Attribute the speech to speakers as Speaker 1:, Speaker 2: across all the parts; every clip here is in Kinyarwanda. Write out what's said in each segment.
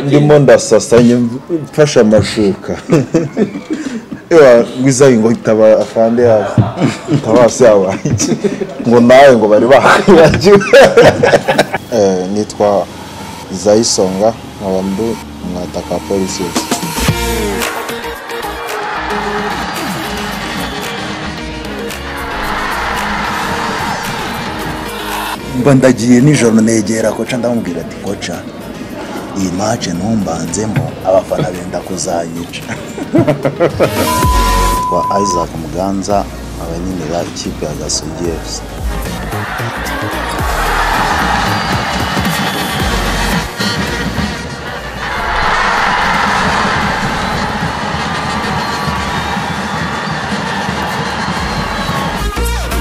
Speaker 1: ndimo ndasasa mfashe amashuka wizayi ngo itaba afande yazo itabasi yabaye ngo nawe ngo bari bakwibagiwe nitwa izayisonga nkaba ndi umwataka wa polisi yose
Speaker 2: mba ndagiye nijoro negera koca ndamubwira ati koca iyi mace ntumbanzemo abafana benda kuzayica twa isaac muganza nkaba nyinira ikipe ya gasugi efuse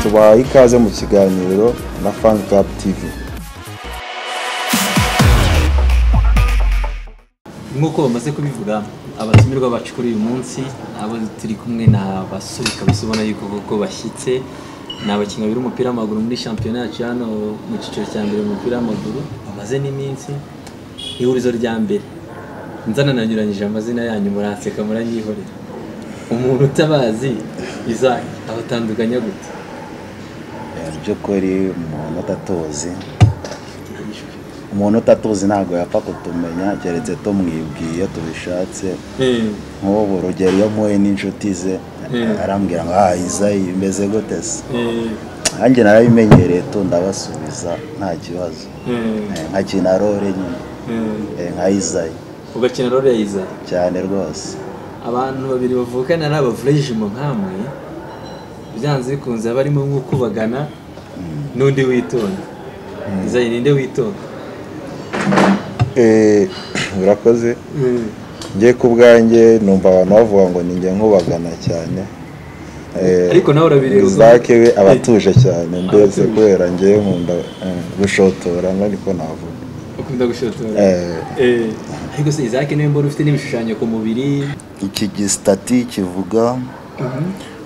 Speaker 1: tubaha ikaze mu kiganiro na fan club tv
Speaker 3: nk'uko bamaze kubivuga abatumirwa bacu kuri uyu munsi abo turi kumwe ni abasore kabisa ubona yuko koko bashyitse ni abakinnyi babiri b'umupira w'amaguru muri shampiyona yacu hano mu cyiciro cya mbere mu mupira w'amaguru bamaze n'iminsi ihurizo rya mbere nzanananyuranyije amazina yanyu muranseka muranyihorera umuntu utabazi izaki abatandukanya gute
Speaker 2: Eh, by'ukuri umuntu utatuzi umuntu utatuzi ntabwo yapfa kutumenya keretse tumwibwiye iyo tubishatse nk'ubu urugero iyo mpuye n'inshuti ze
Speaker 3: Mm.
Speaker 2: arambwira ngo ah izayi imeze gute se
Speaker 3: Eh,
Speaker 2: nanjye narabimenyereye tu ndabasubiza nta kibazo
Speaker 3: eh,
Speaker 2: Eh, nkakina role nyine
Speaker 3: eh.
Speaker 2: eh, nka izayi
Speaker 3: ugakina role ya izaki
Speaker 2: cyane rwose
Speaker 3: abantu babiri bavukana ari abavurejimo nkamwe byanze bikunze haba harimo nk'ukubagana n'undi witonda izanye ninde witonda
Speaker 1: Eh, urakoze njye ku bwanjye numva abantu bavuga ngo ninjye nkubagana cyane Eh,
Speaker 3: Ariko nawe urabireba
Speaker 1: Isaac we
Speaker 3: ukumva-
Speaker 1: aba atuje cyane mbese
Speaker 3: Abatuje.
Speaker 1: kubera njyewe nkunda eh, gushotora niko navuga
Speaker 3: ukunda gushotora
Speaker 1: Eh.
Speaker 3: Eh. ariko se izake niwe mbona ufite n'ibishushanyo ku mubiri
Speaker 2: iki gisitati kivuga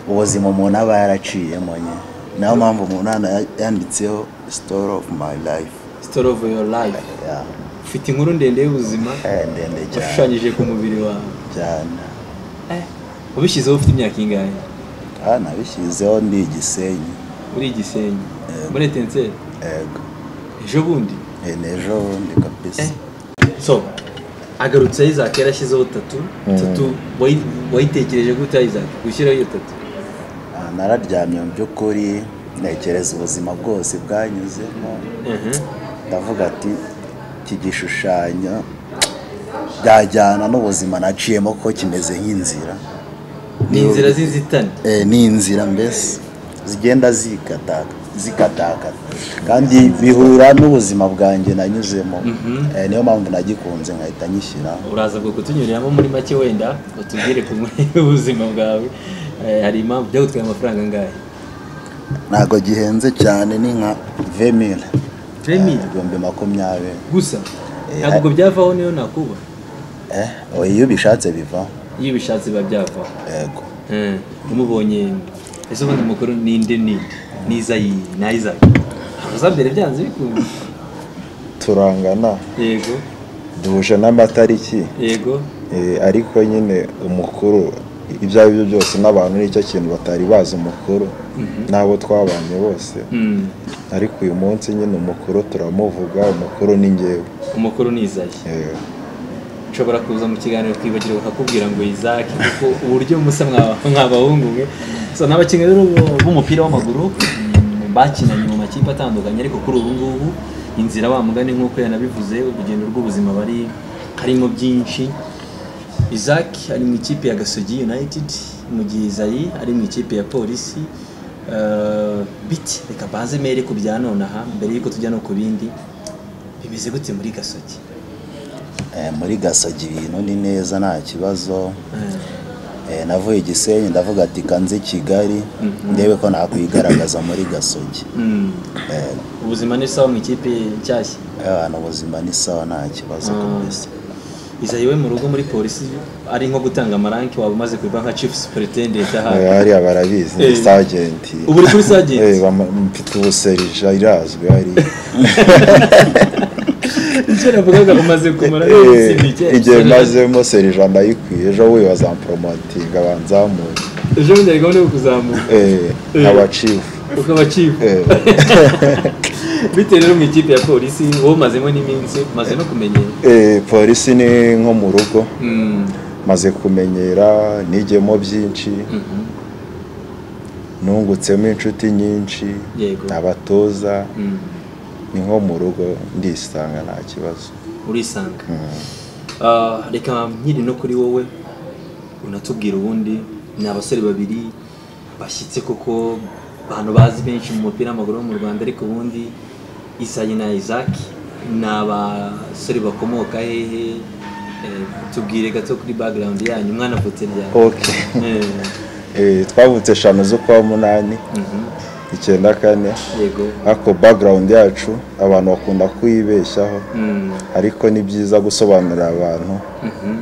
Speaker 2: ubuzima umuntu aba yaraciyemo nye niyo mpamvu umuntu hano yanditseho story of my life
Speaker 3: story of your life
Speaker 2: Yeah.
Speaker 3: ufite inkuru ndende y'ubuzima
Speaker 2: Eh, ndende cyane
Speaker 3: washushanyije ku mubiri wawe
Speaker 2: cyane
Speaker 3: Eh, ubishyizeho ufite imyaka ingahe
Speaker 2: aha nabishyizeho ndi igisenyi
Speaker 3: uri igisenyi muri etenseri
Speaker 2: ego
Speaker 3: ejo bundi
Speaker 2: Eh, n'ejo bundi kabisa
Speaker 3: so agarutse isaac yarashyizeho tatu tatu wayi- wayitekereje gute isaac gushyiraho iyo tatu
Speaker 2: Ah, nararyamye mu by'ukuri ntekereza ubuzima bwose bwanyuzemo ndavuga ati iki gishushanyo byajyana n'ubuzima naciyemo ko kimeze nk'inzira
Speaker 3: ni inzira z'inzitane
Speaker 2: Eh, ni inzira mbese zigenda zikataka zikatakata kandi bihura n'ubuzima bwanjye nanyuzemo Eh, niyo mpamvu nagikunze nkahita nyishyira
Speaker 3: uraza kutunyuriramo muri make wenda utubwire ku nkuru y'ubuzima bwawe Eh, hari impamvu byagutwaye amafaranga angahe
Speaker 2: ntabwo gihenze cyane ni nka vemire
Speaker 3: Vemile?
Speaker 2: ibihumbi makumyabiri
Speaker 3: gusa
Speaker 2: Eh,
Speaker 3: ntabwo ubwo byavaho niyo nakuba
Speaker 2: Eh, oya, iyo ubishatse biva
Speaker 3: iyo ubishatse biba byavaho
Speaker 2: yego
Speaker 3: Eh, umubonye ese ubundi mukuru ninde ni niza iyi na isaac abazambere byanze bikunze
Speaker 1: turangana
Speaker 3: yego
Speaker 1: duhuje n'amatariki
Speaker 3: yego
Speaker 1: Eh, ariko nyine umukuru ibyo ari byo byose n'abantu nicyo kintu batari bazi umukuru n'abo twabanye bose
Speaker 3: Mm.
Speaker 1: ariko uyu munsi nyine umukuru turamuvuga umukuru ni ngewe
Speaker 3: umukuru ni izayi
Speaker 1: Eh,
Speaker 3: nshobora kuza mu kiganiro twibagirwa kakubwira ngo izaki kuko uburyo musa mwa- mwabahungu mwe so ni abakinnyi rero b'u- b'umupira w'amaguru mm, bakinanye mu makipe atandukanye ariko kuri ubu ngubu inzira wa mugani nk'uko yanabivuze urugendo rw'ubuzima bari harimo byinshi Isaac ari mu ikipe ya Gasogi United mu gihe Izayi ari mu ikipe ya Polisi Eh, biti reka baze mere ku bya none aha mbere y'uko tujya no ku bindi bimeze gute muri Gasogi
Speaker 2: Eh, muri gasogi ibintu ni neza nta kibazo
Speaker 3: Eh.
Speaker 2: Eh, navuye i gisenyi ndavuga ati kanze kigali ndebe ko nakwigaragaza muri gasogi
Speaker 3: Mm. ubuzima ni sawa mu ikipe nshyashya
Speaker 2: abantu ubuzima ni sawa nta kibazo kabisa
Speaker 3: izayi we mu rugo muri polisi ari nko gutanga amaranki waba umaze kubiba nka chief superintendent
Speaker 1: eh,
Speaker 3: aha
Speaker 1: hariya barabizi ni
Speaker 3: Eh.
Speaker 1: sajenti
Speaker 3: ubu uri kuri sergent
Speaker 1: Eh, bama- mfite ubuserija irazwi hariya
Speaker 3: icyo navugaga umaze kumara n'iminsi mike
Speaker 2: igihe mazemo serija ndayikwiye ejo we bazamporomotinga banzamuye
Speaker 3: ejo bundi hari gahunda yo kuzamuka
Speaker 2: nkaba cifu
Speaker 3: ukaba cifu bitewe rero mu ikipe ya polisi wowe umazemo n'iminsi umaze no kumenyera
Speaker 2: polisi ni nko mu rugo
Speaker 3: Mm,
Speaker 2: maze kumenyera nigemo byinshi
Speaker 3: mhm,
Speaker 2: nungutsemo inshuti nyinshi
Speaker 3: yego
Speaker 2: abatoza
Speaker 3: Mm,
Speaker 2: ni nko mu rugo ndisanga nta kibazo
Speaker 3: urisanga
Speaker 2: Mm.
Speaker 3: Ah, reka nkiri no kuri wowe unatubwira ubundi ni abasore babiri bashyitse koko abantu bazi benshi mu mupira w'amaguru wo mu rwanda ariko ubundi isayi na isaac ni abasore bakomoka hehe Eh, tubwire gato kuri background yanyu umwana avutse ryari
Speaker 2: Okay.
Speaker 3: Eh,
Speaker 2: Eh, twavutse eshanu z'ukwa munani
Speaker 3: mhm,
Speaker 2: icyenda kane
Speaker 3: yego
Speaker 2: ariko background yacu abantu bakunda kuyibeshyaho
Speaker 3: Mm,
Speaker 2: ariko ni byiza gusobanurira abantu
Speaker 3: mhm,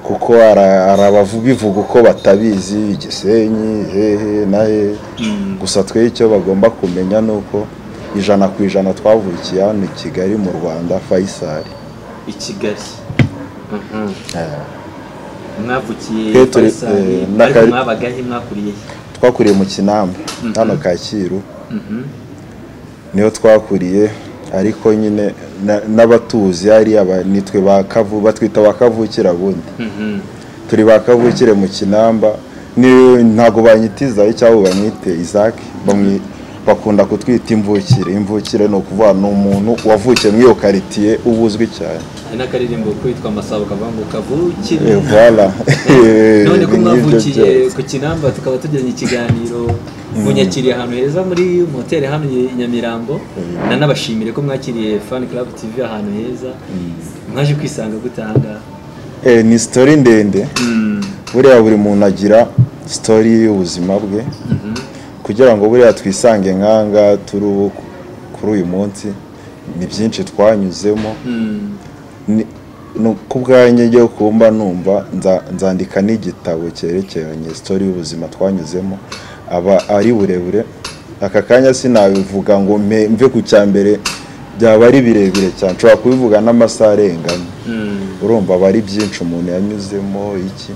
Speaker 2: kuko ara- hari ababivuga uko batabizi igisenyi hehe na hehe
Speaker 3: mm,
Speaker 2: gusa twe icyo bagomba kumenya ni uko ijana ku ijana twavukiye hano i kigali mu rwanda fayisari
Speaker 3: i kigali Mhm.
Speaker 2: Eh,
Speaker 3: mwavukiye
Speaker 2: Petero,
Speaker 3: Faisal,
Speaker 2: eh,
Speaker 3: ariko
Speaker 2: n'akari-
Speaker 3: mwabagahe mwakuriye he?
Speaker 2: twakuriye mu kinamba hano kacyiru
Speaker 3: Mhm,
Speaker 2: niho twakuriye ariko nyine na- n'abatuzi hariya ba- nitwe ba kavu batwita ba kavukire bundi
Speaker 3: mhm.
Speaker 2: turi ba kavukire mu kinamba ni- ntago banyita izayi cyangwa bamwite isaac bamwi- bakunda kutwita imvukire imvukire ni ukuvuga ni umuntu wavukiye muri iyo karitsiye uba uzwi cyane
Speaker 3: hari n'akaririmbo kitwa amasabo kavuga ngo kavukire
Speaker 2: Eh, voilà
Speaker 3: none ko
Speaker 2: Ni nk'ibyo
Speaker 3: mwavukiye
Speaker 2: byose.
Speaker 3: ku kinamba tukaba tugiranye ikiganiro munyakiriye ahantu heza muri moteri hano i nyamirambo nanabashimire ko mwakiriye fan club tv ahantu heza mwaje kwisanga gutanga
Speaker 2: Eh, ni sitori ndende buriya buri muntu agira sitori y'ubuzima bwe kugira ngo buriya twisange nkanga turi ubu kuri uyu munsi ni byinshi twanyuzemo Ni- ni ku bwanjye njye kumba numva nza- nzandika n'igitabo cyerekeranye sitori y'ubuzima twanyuzemo aba ari burebure aka kanya sinabivuga ngo mpe- mve ku cya mbere byaba ari birebire cyane nshobora kubivuga n'amasaha arengana urumva aba ari byinshi umuntu yanyuzemo iki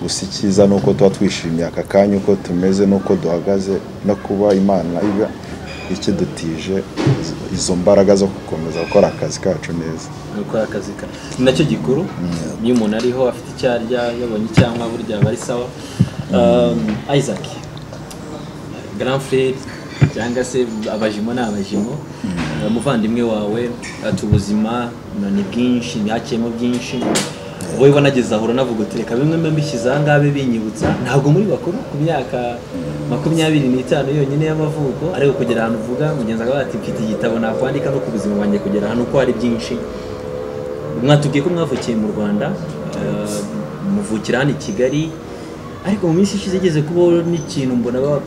Speaker 2: gusa icyiza ni uko tuba twishimiye aka kanya uko tumeze n'uko duhagaze no kuba imana iba ikidutije izo- izo mbaraga zo gukomeza gukora akazi kacu neza
Speaker 3: gukora akazi ka ni nacyo gikuru iyo umuntu ariho afite icyo arya yabonye icyo anywa burya aba ari sawa Um, isaac grand frere cyangwa se abajimo ni abajimo umuvandimwe wawe ati ubuzima no ni bwinshi ntakiyemo byinshi wowe wanageze aho uranavuga uti reka bimwe mbe mbishyize aha ngaha bibe binyibutsa ntabwo muri bakuru ku myaka makumyabiri n'itanu yonyine y'amavuko ariko kugera ahantu uvuga mugenzi akavuga ati mfite igitabo nakwandika no ku buzima bwanjye kugera ahantu uko ari byinshi mwatubwiye ko mwavukiye mu rwanda eh, muvukira hano i kigali ariko mu minsi ishize igeze kubaho n'ikintu mbona ba-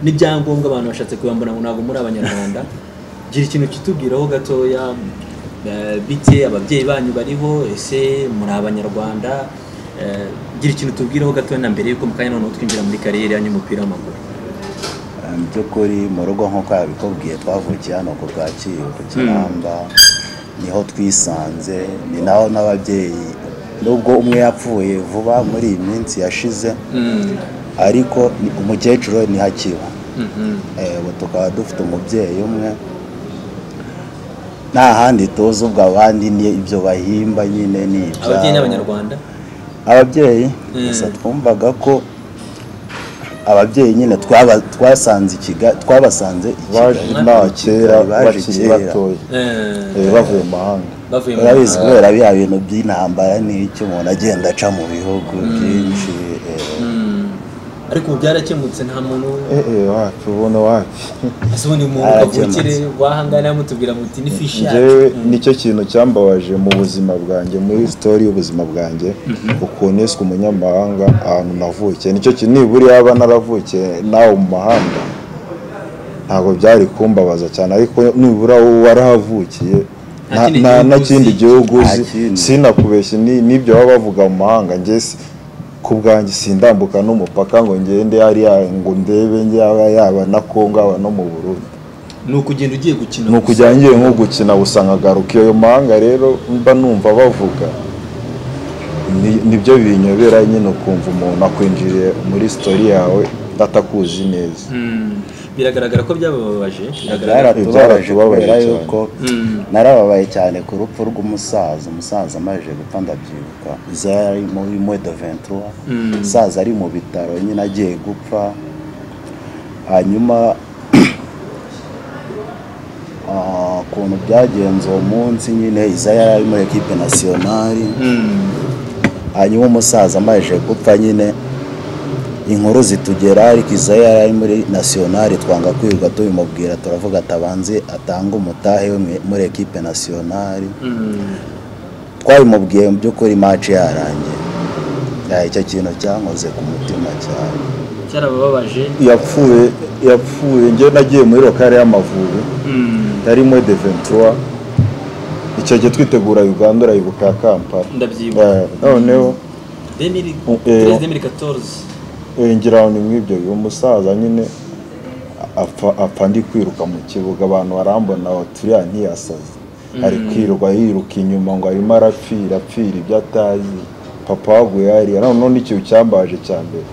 Speaker 3: n'ibyangombwa abantu bashatse kubambona ngo ntabwo muri abanyarwanda gira ikintu kitubwiraho gatoya eh, bite ababyeyi banyu bariho ese muri abanyarwanda Eh, gira ikintu tubwiraho gatoya na mbere yuko mu kanya noneho twinjira muri kariyeri yanyu y'umupira w'amaguru
Speaker 4: Eh, mu by'ukuri mu rugo nk'uko yabikubwiye twavukiye hano ku bwakiro ku kinamba niho twisanze ni naho n'ababyeyi nubwo umwe yapfuye vuba muri iyi minsi yashize ariko ni- umukecuru we ntihakiba
Speaker 3: Mhm.
Speaker 4: Eh, ubu tukaba dufite umubyeyi umwe nta handi tuzi ubwo abandi ni ibyo bahimba nyine ni ibyabo.
Speaker 3: ababyeyi n'abanyarwanda
Speaker 4: ababyeyi
Speaker 3: Mm.
Speaker 4: gusa twumvaga ko ababyeyi nyine twaba- twasanze i Kiga- twabasanze i
Speaker 2: baje
Speaker 4: Kigali
Speaker 2: nta kera
Speaker 4: Baje
Speaker 2: bakiri
Speaker 4: kera.
Speaker 2: batoya
Speaker 3: Eh,
Speaker 2: Eh, bavuye mu mahanga
Speaker 3: bavuye mu
Speaker 4: urabizi kubera biriya bintu by'intambara n'icyo umuntu agenda aca mu bihugu byinshi eh,
Speaker 3: Mm. ariko ubu byarakemutse nta muntu
Speaker 2: Eh, eh, wapi ubona wapi
Speaker 3: ese ubundi mu
Speaker 4: Aragemutse.
Speaker 3: kavukire wahangana mutubwira muti ni fishi yacu
Speaker 2: njyewe nicyo kintu cyambabaje mu buzima bwanjye muri sitori y'ubuzima bwanjye ukuntu yiswe umunyamahanga ahantu navukiye nicyo kintu nibura yaba naravukiye nawe mu mahanga ntabwo byari kumbabaza cyane ariko nibura wowe warahavukiye
Speaker 3: Nta
Speaker 2: nta-
Speaker 3: kindi gihugu
Speaker 2: nta na
Speaker 3: uzi.
Speaker 2: kindi gihugu
Speaker 4: Nta
Speaker 2: uzi
Speaker 4: kindi.
Speaker 2: sinakubeshye ni- n'ibyo baba bavuga mu mahanga njye si- ku bwanjye sindambuka n'umupaka ngo ngende hariya ngo ndebe yaba yaba na kongo yaba no mu burundi
Speaker 3: ni ukugenda ugiye gukina
Speaker 2: ni ukujya ngiye nko gukina gusa nkagaruka iyo mahanga rero mba numva bavuga ni- nibyo binyobera nyine ukumva umuntu akwinjiriye muri sitori yawe atakuzi neza
Speaker 3: Mm, biragaragara ko byababaje biragaragara
Speaker 4: byaratubabaje
Speaker 2: byaratubabaje
Speaker 4: kubera
Speaker 2: cyane.
Speaker 4: yuko
Speaker 3: Mm.
Speaker 4: narababaye cyane ku rupfu rw'umusaza umusaza amaze gupfa ndabyibuka zari muri mwedo ventura
Speaker 3: Mm.
Speaker 4: umusaza ari mu bitaro nyine agiye gupfa hanyuma ah, ukuntu byagenze uwo munsi nyine izaya yari ari muri ekipe nasiyonari
Speaker 3: Mm,
Speaker 4: hanyuma umusaza amaze gupfa nyine inkuru zitugera ariko iza yari ari muri nasiyonari twanga kwirirwa tubimubwira turavuga atabanze atange umutahe we mwe- muri ekipe nasiyonari
Speaker 3: mm,
Speaker 4: twabimubwiye mu by'ukuri maci yarangiye Ya, icyo kintu cyankoze ku mutima cyane
Speaker 3: cyarababaje
Speaker 2: yapfuye yapfuye njye nagiye muri lokale y'amavubi
Speaker 3: Mm,
Speaker 2: yarimo de ventura icyo gihe twitegura uganda urayibuka ya kampala
Speaker 3: ndabyibuka
Speaker 2: Eh, noneho
Speaker 3: 2013 2014
Speaker 2: eh, ngira ngo ni mw'ibyo uyu musaza nyine apfa apfa ndi kwiruka mu kibuga abantu barambona turiya ntiyasaze ari kwirirwa yiruka inyuma ngo arimo arapfira apfira ibyo atazi papa waguye hariya noneho n'ikintu cyambaje cya mbere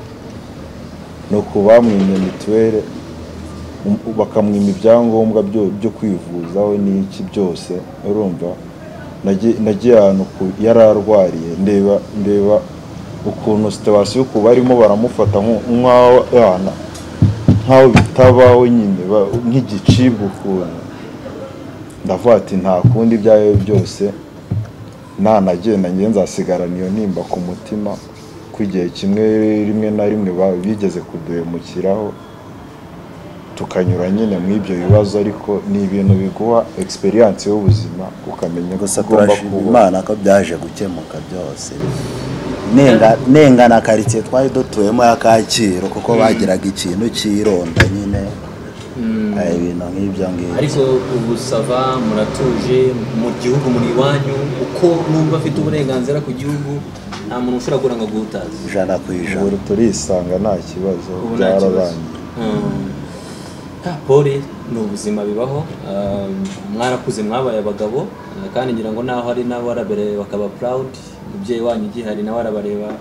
Speaker 2: ni uku bamwimye mituweli um- bakamwima ibyangombwa byo- byo kwivuza we n'iki byose urumva Nagiye- nagiye ahantu ku- yari arwariye ndeba ndeba ukuntu situwasiyo uku barimo baramufata nk- nk'aho yana nk'aho bitabaho nyine ba- nk'igicibwa ukuntu ndavuga ati nta kundi ibyo ari byo byose nanagenda njye nzasigarana iyo nimba ku mutima ko igihe kimwe rimwe na rimwe ba- bigeze kuduhemukiraho tukanyura nyine muri ibyo bibazo ariko ni ibintu biguha egisperiyanse y'ubuzima ukamenya ko
Speaker 4: gusa
Speaker 2: ugomba
Speaker 4: turashima
Speaker 2: kubaho.
Speaker 4: imana ko byaje gukemuka byose Nenga- nenga na karitsiye twari dutuyemo ya kacyiru kuko bagiraga ikintu cy'ironda nyine
Speaker 3: Mm.
Speaker 4: hari ibintu nk'ibyo ngibyo
Speaker 3: ariko ubu sava muratuje mu gihugu muri iwanyu uko numva afite uburenganzira ku gihugu nta muntu ushobora guhura ngo aguhutaze
Speaker 4: ijana ku ijana
Speaker 2: ubu turisanga nta kibazo
Speaker 3: ubu nta kibazo
Speaker 2: byararangiye
Speaker 3: Mm. Ah, pole ni ubuzima bibaho Ah, mwarakuze mwabaye abagabo Ah, kandi ngira ngo naho hari n'abarabereye bakaba proud umubyeyi wanyu ugihari nawe arabareba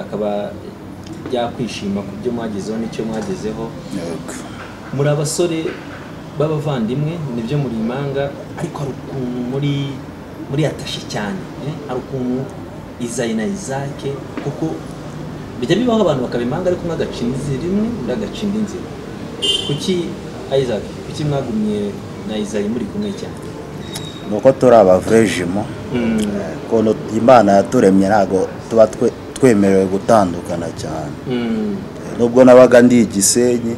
Speaker 3: akaba yakwishima ku byo mwagezeho n'icyo mwagezeho
Speaker 4: Yego.
Speaker 3: muri abasore b'abavandimwe nibyo muri impanga ariko hari ukuntu muri muri atashe cyane eh? hari ukuntu izayi na izake kuko bijya bibaho abantu bakaba impanga ariko umwe agacinda inzira imwe undi agacinda inzira kuki isaac kuki mwagumye na izayi muri kumwe cyane
Speaker 4: ni uko turi abavurejimo ukuntu imana yaturemye ntabwo tuba twe- twemerewe gutandukana cyane nubwo nabaga ndi igisenyi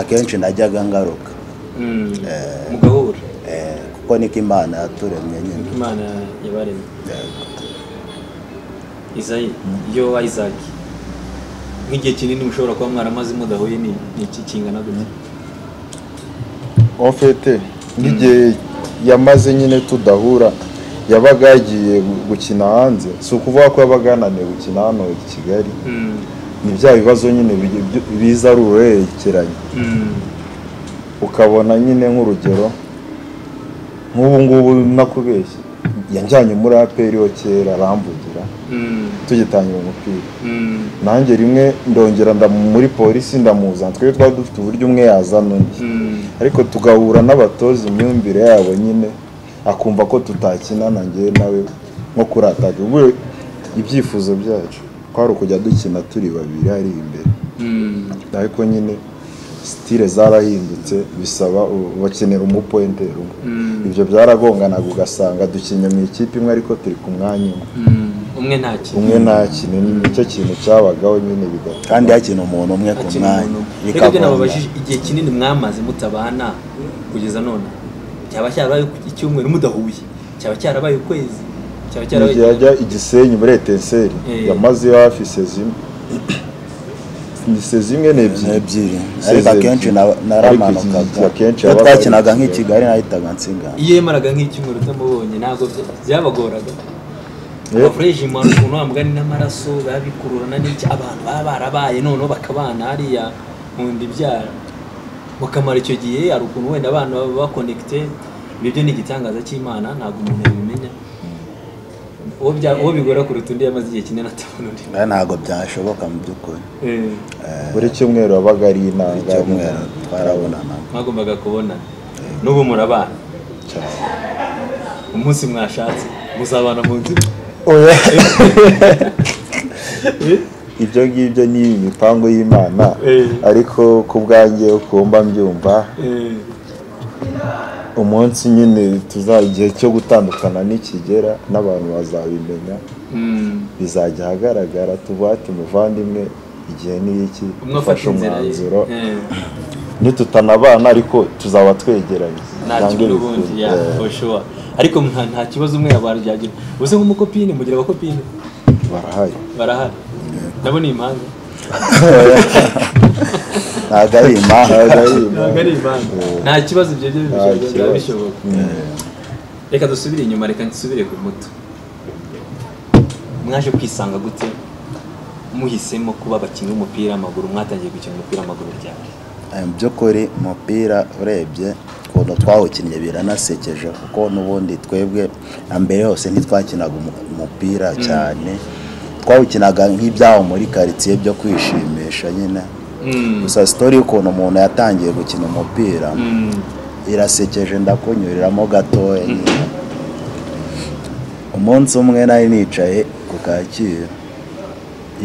Speaker 4: akenshi najyaga ngaruka
Speaker 3: mugahura
Speaker 4: Eh, kuko niko imana yaturemye nyine
Speaker 3: imana yabaremye
Speaker 4: Yego.
Speaker 3: izayi iyo isaac nk'igihe kinini mushobora kuba mwaramaze mudahuye ni ni iki kingana gutya
Speaker 2: ofete nk'igihe yamaze nyine tudahura yabaga yagiye gu- gukina hanze si ukuvuga ko yabaga yananiwe gukina hano i kigali ni bya bibazo nyine bigi- byo- biza ari uruhererekenya ukabona nyine nk'urugero nk'ubu ngubu nakubeshye yanjyanye muri aperi yo kera aramvugira tugitangira umupira nanjye rimwe ndongera nda muri polisi ndamuzana twebwe twari dufite uburyo umwe yazana undi ariko tugahura n'abatoza imyumvire yabo nyine akumva ko tutakinana njyewe nawe nko kurataga ubwo ibyifuzo byacu kwari ukujya dukina turi babiri ari imbere ariko nyine sitire zarahindutse bisaba u- bakenera umupointeri umwe ibyo byaragonganaga ugasanga dukinnye mu ikipe imwe ariko turi ku mwanya umwe
Speaker 3: umwe ntakiri
Speaker 2: umwe ntakine nicyo kintu cyabagaho nyine bigatuma
Speaker 4: kandi hakina umuntu umwe ku mwanya
Speaker 3: reka ibyo
Speaker 4: bikagomba
Speaker 3: nababajije igihe kinini mwamaze mutabana kugeza none cyaba cyarabaye icyumweru mudahuye cyaba cyarabaye ukwezi cyaba cyarabaye
Speaker 2: igihe ajya igisenyi muri etenseri
Speaker 3: Eh.
Speaker 2: yamaze hafi sezimwe ni sezimwe n'ebyiri
Speaker 4: ebyiri
Speaker 2: Se
Speaker 4: ariko
Speaker 2: zebyiri.
Speaker 4: akenshi na-
Speaker 2: Ariko iki-
Speaker 4: naramanukaga
Speaker 2: akenshi
Speaker 4: iyo
Speaker 2: yabaga ari
Speaker 4: twakinaga
Speaker 2: i Kigali.
Speaker 4: nk'i kigali nahitaga nsigana
Speaker 3: iyo yamaraga nk'icyumweru utamubonye ntabwo bya- byabagoraga
Speaker 2: Eh.
Speaker 3: abafureje mu ukuntu wa mugani n'amaraso babikururana n'iki abantu baba barabaye noneho bakabana hariya mu nda ibyara mukamara icyo gihe hari ukuntu wenda abana baba bakonegite ibyo byo ni igitangaza cy'imana ntabwo umuntu yabimenya uwo bya- uwo bigora kuruta undi yamaze igihe kinini atabona undi
Speaker 4: Eh, ntabwo byashoboka mu by'ukuri
Speaker 3: Eh,
Speaker 2: buri cyumweru wabaga ari inanga
Speaker 4: icyumweru twarabonana
Speaker 3: mwagombaga kubonana n'ubu murabana umunsi mwashatse muzabana mu nzu
Speaker 2: Oya. ibyo ngibyo ni imipango y'imana
Speaker 3: Eh.
Speaker 2: ariko ku bwanjye ukumva mbyumva
Speaker 3: Eh,
Speaker 2: umunsi nyine tuza igihe cyo gutandukana nikigera n'abantu bazabimenya
Speaker 3: mm,
Speaker 2: bizajya ahagaragara tuvuga ati muvandimwe igihe ni iki
Speaker 3: umwe afata inzira ye
Speaker 2: umwanzuro
Speaker 3: Eh,
Speaker 2: nitutanabana ariko tuzaba twegeranye
Speaker 3: nta
Speaker 2: Nange
Speaker 3: kibazo n'ubundi ya
Speaker 2: bikunze. Eh,
Speaker 3: for sure ariko nta- nta kibazo umwe yabaryagira ubuze nk'umukopine mugira abakopine
Speaker 2: barahari
Speaker 3: barahari nabo ni impanga
Speaker 4: ntabwo
Speaker 2: Ntabwo
Speaker 4: ari impamvu
Speaker 2: ari
Speaker 3: ntabwo ari impanga nta kibazo ibyo byo
Speaker 2: Nta
Speaker 3: bishobora- biba
Speaker 2: kibazo.
Speaker 3: bishoboka reka dusubire inyuma reka nsubire ku muto mwaje kwisanga gute muhisemo kuba abakinnyi b'umupira w'amaguru mwatangiye gukina umupira w'amaguru ryari
Speaker 4: Eh, mu by'ukuri umupira urebye ukuntu twawukinnye biranasekeje kuko n'ubundi twebwe na mbere hose ntitwakinaga umu- umupira cyane twawukinaga nk'ibyaho muri karitsiye byo kwishimisha nyine gusa sitori y'ukuntu umuntu yatangiye gukina umupira irasekeje ndakunyuriramo gatoya nyine. umunsi umwe nari nicaye ku kacyiru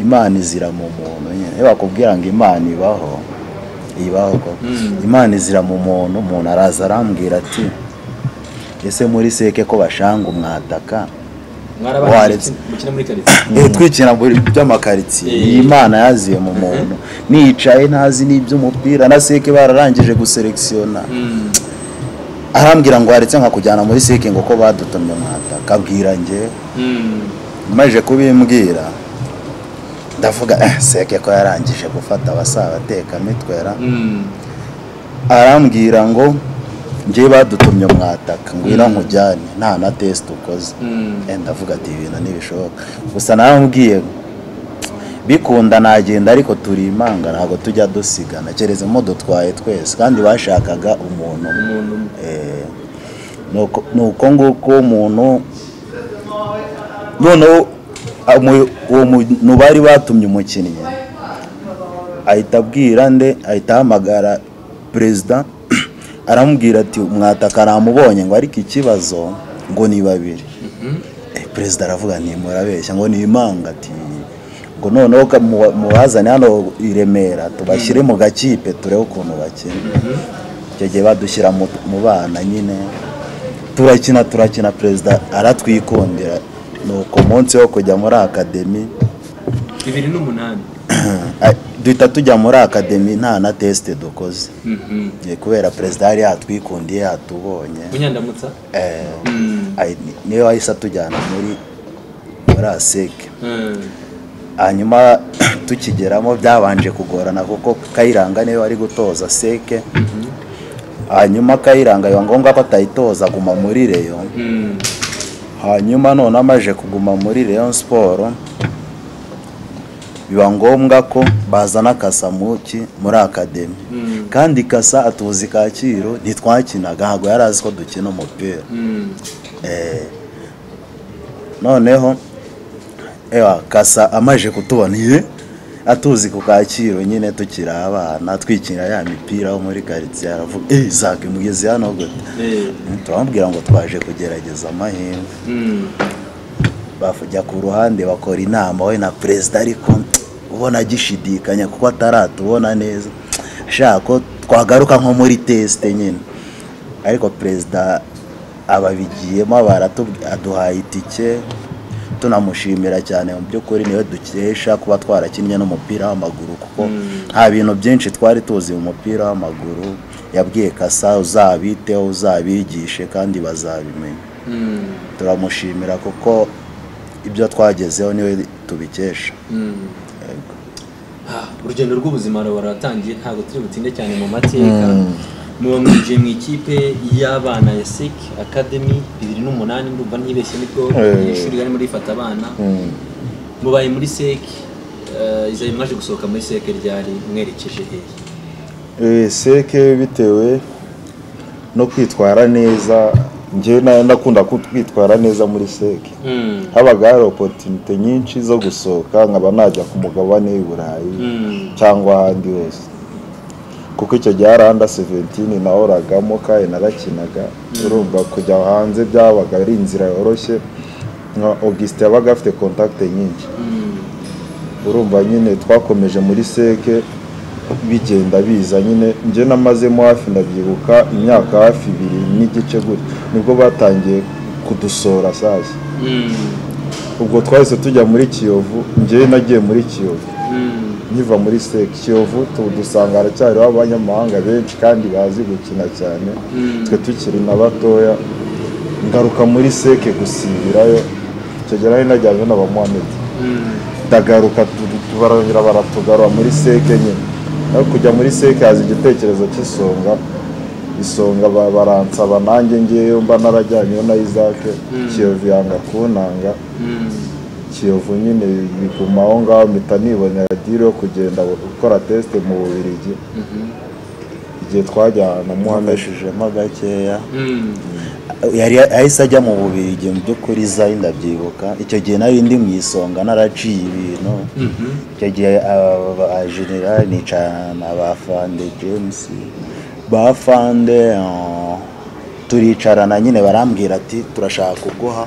Speaker 4: imana izira mu muntu nyine iyo bakubwira ngo imana ibaho ibaho koko imana izira mu muntu umuntu araza arambwira ati ese muri seke ko bashanga umwataka
Speaker 3: mwarabanje
Speaker 4: Waretse.
Speaker 3: gukina muri karitsiye
Speaker 4: Eh, twikina muri by'amakaritsiye
Speaker 3: Eh.
Speaker 4: iyi mana yaziye mu muntu nicaye ntazi n'iby'umupira na seke bararangije guselekisiyona
Speaker 3: Mm.
Speaker 4: arambwira ngo waretse nkakujyana muri seke ngo ko badutumye mwataka abwira njyewe
Speaker 3: Mm.
Speaker 4: maze kubimbwira ndavuga eh, seke ko yarangije gufata abasaba abatekamitwera
Speaker 3: Mm.
Speaker 4: arambwira ngo njye badutumye mwataka ngwira nkujyane nta na tesite ukoze
Speaker 3: Mm.
Speaker 4: Eh, ndavuga ati ibintu ntibishoboka gusa narambwiye ngo, bikunda nagenda ariko turi imanga ntabwo tujya dusigana kereza mo dutwaye twese kandi bashakaga umuntu umwe
Speaker 3: umuntu umwe.
Speaker 4: Eh, nuko- nuko nguko umuntu noneho amu- uwo muntu bari batumye umukinnyi ahita abwira nde ahita ahamagara perezida aramubwira ati mwataka namubonye ngo ariko ikibazo ngo ni babiri Eh, perezida aravuga nti murabeshya ngo ni imanga ati ngo noneho ka- mu- mubazane hano i Remera tubashyire mu gakipe turebe ukuntu bakina icyo gihe badushyira mu mu bana nyine turakina turakina perezida aratwikundira ni uko munsi wo kujya muri akademi
Speaker 3: bibiri n'umunani
Speaker 4: duhita tujya muri akademi nta na tesite dukoze
Speaker 3: Mhm.
Speaker 4: Eh, kubera perezida yari yatwikundiye yatubonye
Speaker 3: munyandamutsa
Speaker 4: Eh,
Speaker 3: Mm.
Speaker 4: ayi- niyo wahise atujyana muri muri aseke
Speaker 3: Mm.
Speaker 4: hanyuma tukigeramo byabanje kugorana kuko kayiranga niwe wari gutoza seke hanyuma kayiranga biba ngombwa ko atayitoza aguma muri reyo
Speaker 3: Mm.
Speaker 4: hanyuma none amaje kuguma muri Rayon Sport biba ngombwa ko bazana kasamuki muri akademi
Speaker 3: Mm.
Speaker 4: kandi kasa atuzi kacyiru ntitwakinaga ntabwo yari azi ko dukina umupira
Speaker 3: Mm.
Speaker 4: Eh, noneho ewa kasa amaje kutubona iye atuzi ku kacyiru nyine tukiri abana twikinira ya mipira wo muri karitsiye aravuga eee zaka imugezi hano gute
Speaker 3: Eh.
Speaker 4: turababwira ngo twaje kugerageza amahirwe
Speaker 3: Mm.
Speaker 4: bajya ku ruhande bakora inama we na perezida ariko ubona agishidikanya kuko ataratubona neza ashaka ko twagaruka nko muri tesite nyine ariko perezida ababigiyemo baratubwi- aduhaye itike tunamushimira cyane mu by'ukuri niwe dukesha kuba twarakinnye n'umupira w'amaguru kuko nta bintu byinshi twari tuzi mu mupira w'amaguru yabwiye kasa uzabiteho uzabigishe kandi bazabimenya
Speaker 3: Mm.
Speaker 4: turamushimira kuko ibyo twagezeho niwe tubikesha
Speaker 3: Mm. Ah, urugendo rw'ubuzima ruba ruratangiye ntabwo turi butinde cyane mu mateka muba mwinjiye mu ikipe y'abana ya sec academy bibiri n'umunani ndumva ntibeshye nibwo
Speaker 2: Eh.
Speaker 3: iri shuri barimo rifata abana mubaye muri sec eh, izayi mwaje gusohoka muri sec ryari mwerekeje hehe
Speaker 2: Eh, seke bitewe no kwitwara neza njyewe na- nakunda kwitwara neza muri seke
Speaker 3: Mm.
Speaker 2: habaga hari opotunite nyinshi zo gusohoka nkaba najya ku mugabane w'i burayi
Speaker 3: Mm.
Speaker 2: cyangwa ahandi hose kuko icyo gihe hari anda seventini nahoragamo kandi narakinaga urumva kujya hanze byabaga ari inzira yoroshye nka augustin yabaga afite kontakite nyinshi urumva nyine twakomeje muri seke bigenda biza nyine njye namazemo hafi ndabyibuka imyaka hafi ibiri n'igice gutyo nibwo batangiye kudusora sasa
Speaker 3: Mm.
Speaker 2: ubwo twahise tujya muri kiyovu njyewe nagiye muri kiyovu
Speaker 3: Mm.
Speaker 2: nkiva muri seke kiyovu tu- dusanga haracyariho abanyamahanga benshi kandi bazi gukina cyane
Speaker 3: Mm.
Speaker 2: twe tukiri na batoya ngaruka muri seke gusibirayo icyo gihe nari najyanye na bamuhamedi
Speaker 3: Mm.
Speaker 2: ndagaruka tu- tu- barongera baratugarura muri seke nyine naho kujya muri seke haza igitekerezo cy'isonga isonga ba- baransaba nanjye ngeyo mba narajyanyeyo na isake kiyovu yanga kuntanga
Speaker 3: Mm.
Speaker 2: kiyovu nyine biguma aho ngaho mpita nibonera diri yo kugenda gukora tesite mu bubirigi igihe twajyana na muhammed
Speaker 4: muhameshejemo gakeya
Speaker 3: Mm.
Speaker 4: yari ahise ajya mu bubirigi mu by'ukuri zayi ndabyibuka icyo gihe nari ndi mu isonga naraciye ibintu icyo gihe aba ba- ba general nicarana na ba fande james ba fande eh, turicarana nyine barambwira ati turashaka kuguha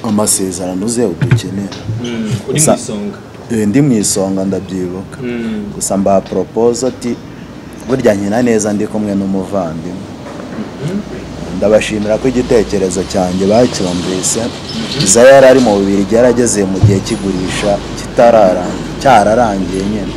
Speaker 4: amasezerano uze udukenera
Speaker 3: Mm. uri mu
Speaker 4: Sa-
Speaker 3: isonga
Speaker 4: Eh, ndi mu isonga ndabyibuka
Speaker 3: Mm.
Speaker 4: gusa mba propoza ati burya nkina neza ndi kumwe n'umuvandimwe ndabashimira ko igitekerezo cyanjye bacyumvise iza yari ari mu bibiri yarageze mu gihe cy'igurisha kitararangiye cyararangiye nyine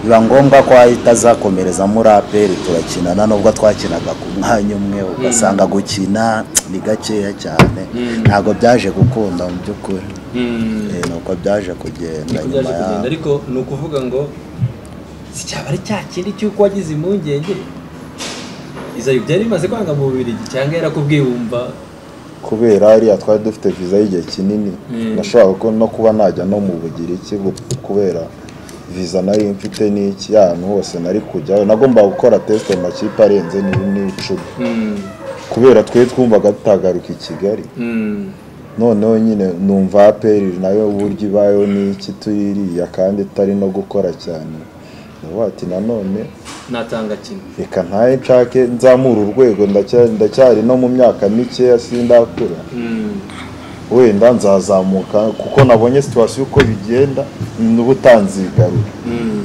Speaker 4: biba ngombwa ko ahita azakomereza muri aperi turakinana nubwo twakinaga ku mwanya umwe ugasanga gukina ni gakeya cyane ntabwo byaje gukunda mu by'ukuri
Speaker 3: Mm.
Speaker 4: Eh, ni uko byaje kugenda
Speaker 3: niko
Speaker 4: nyuma
Speaker 3: byaje kugenda
Speaker 4: yaho
Speaker 3: ariko ni ukuvuga ngo si cyaba ari cya kindi cy'uko wagize impungenge izayo byari bimaze kwanga mu bubirigi cyangwa yarakubwiye wumva
Speaker 2: kubera hariya twari dufite viza y'igihe kinini
Speaker 3: Mm.
Speaker 2: nashobora ko no kuba najya no mu bugiriki gu- kubera viza nari mfite n'iki ahantu hose nari kujyayo nagombaga gukora tesite mu makipe arenze ni- n'icumi
Speaker 3: Mm,
Speaker 2: kubera twe twumvaga tutagaruka i kigali
Speaker 3: mm,
Speaker 2: noneho nyine numva aperi nayo uburyo ibayeho n'iki tuyiriya kandi itari no gukora cyane ndavuga ati nanone
Speaker 3: natanga kimwe
Speaker 2: reka ntaye nshake nzamura urwego ndacya- ndacyari no mu myaka mikeya sindakura
Speaker 3: Mm,
Speaker 2: wenda nzazamuka kuko nabonye situwasiyo uko bigenda n'ubutanzigarura
Speaker 3: mm.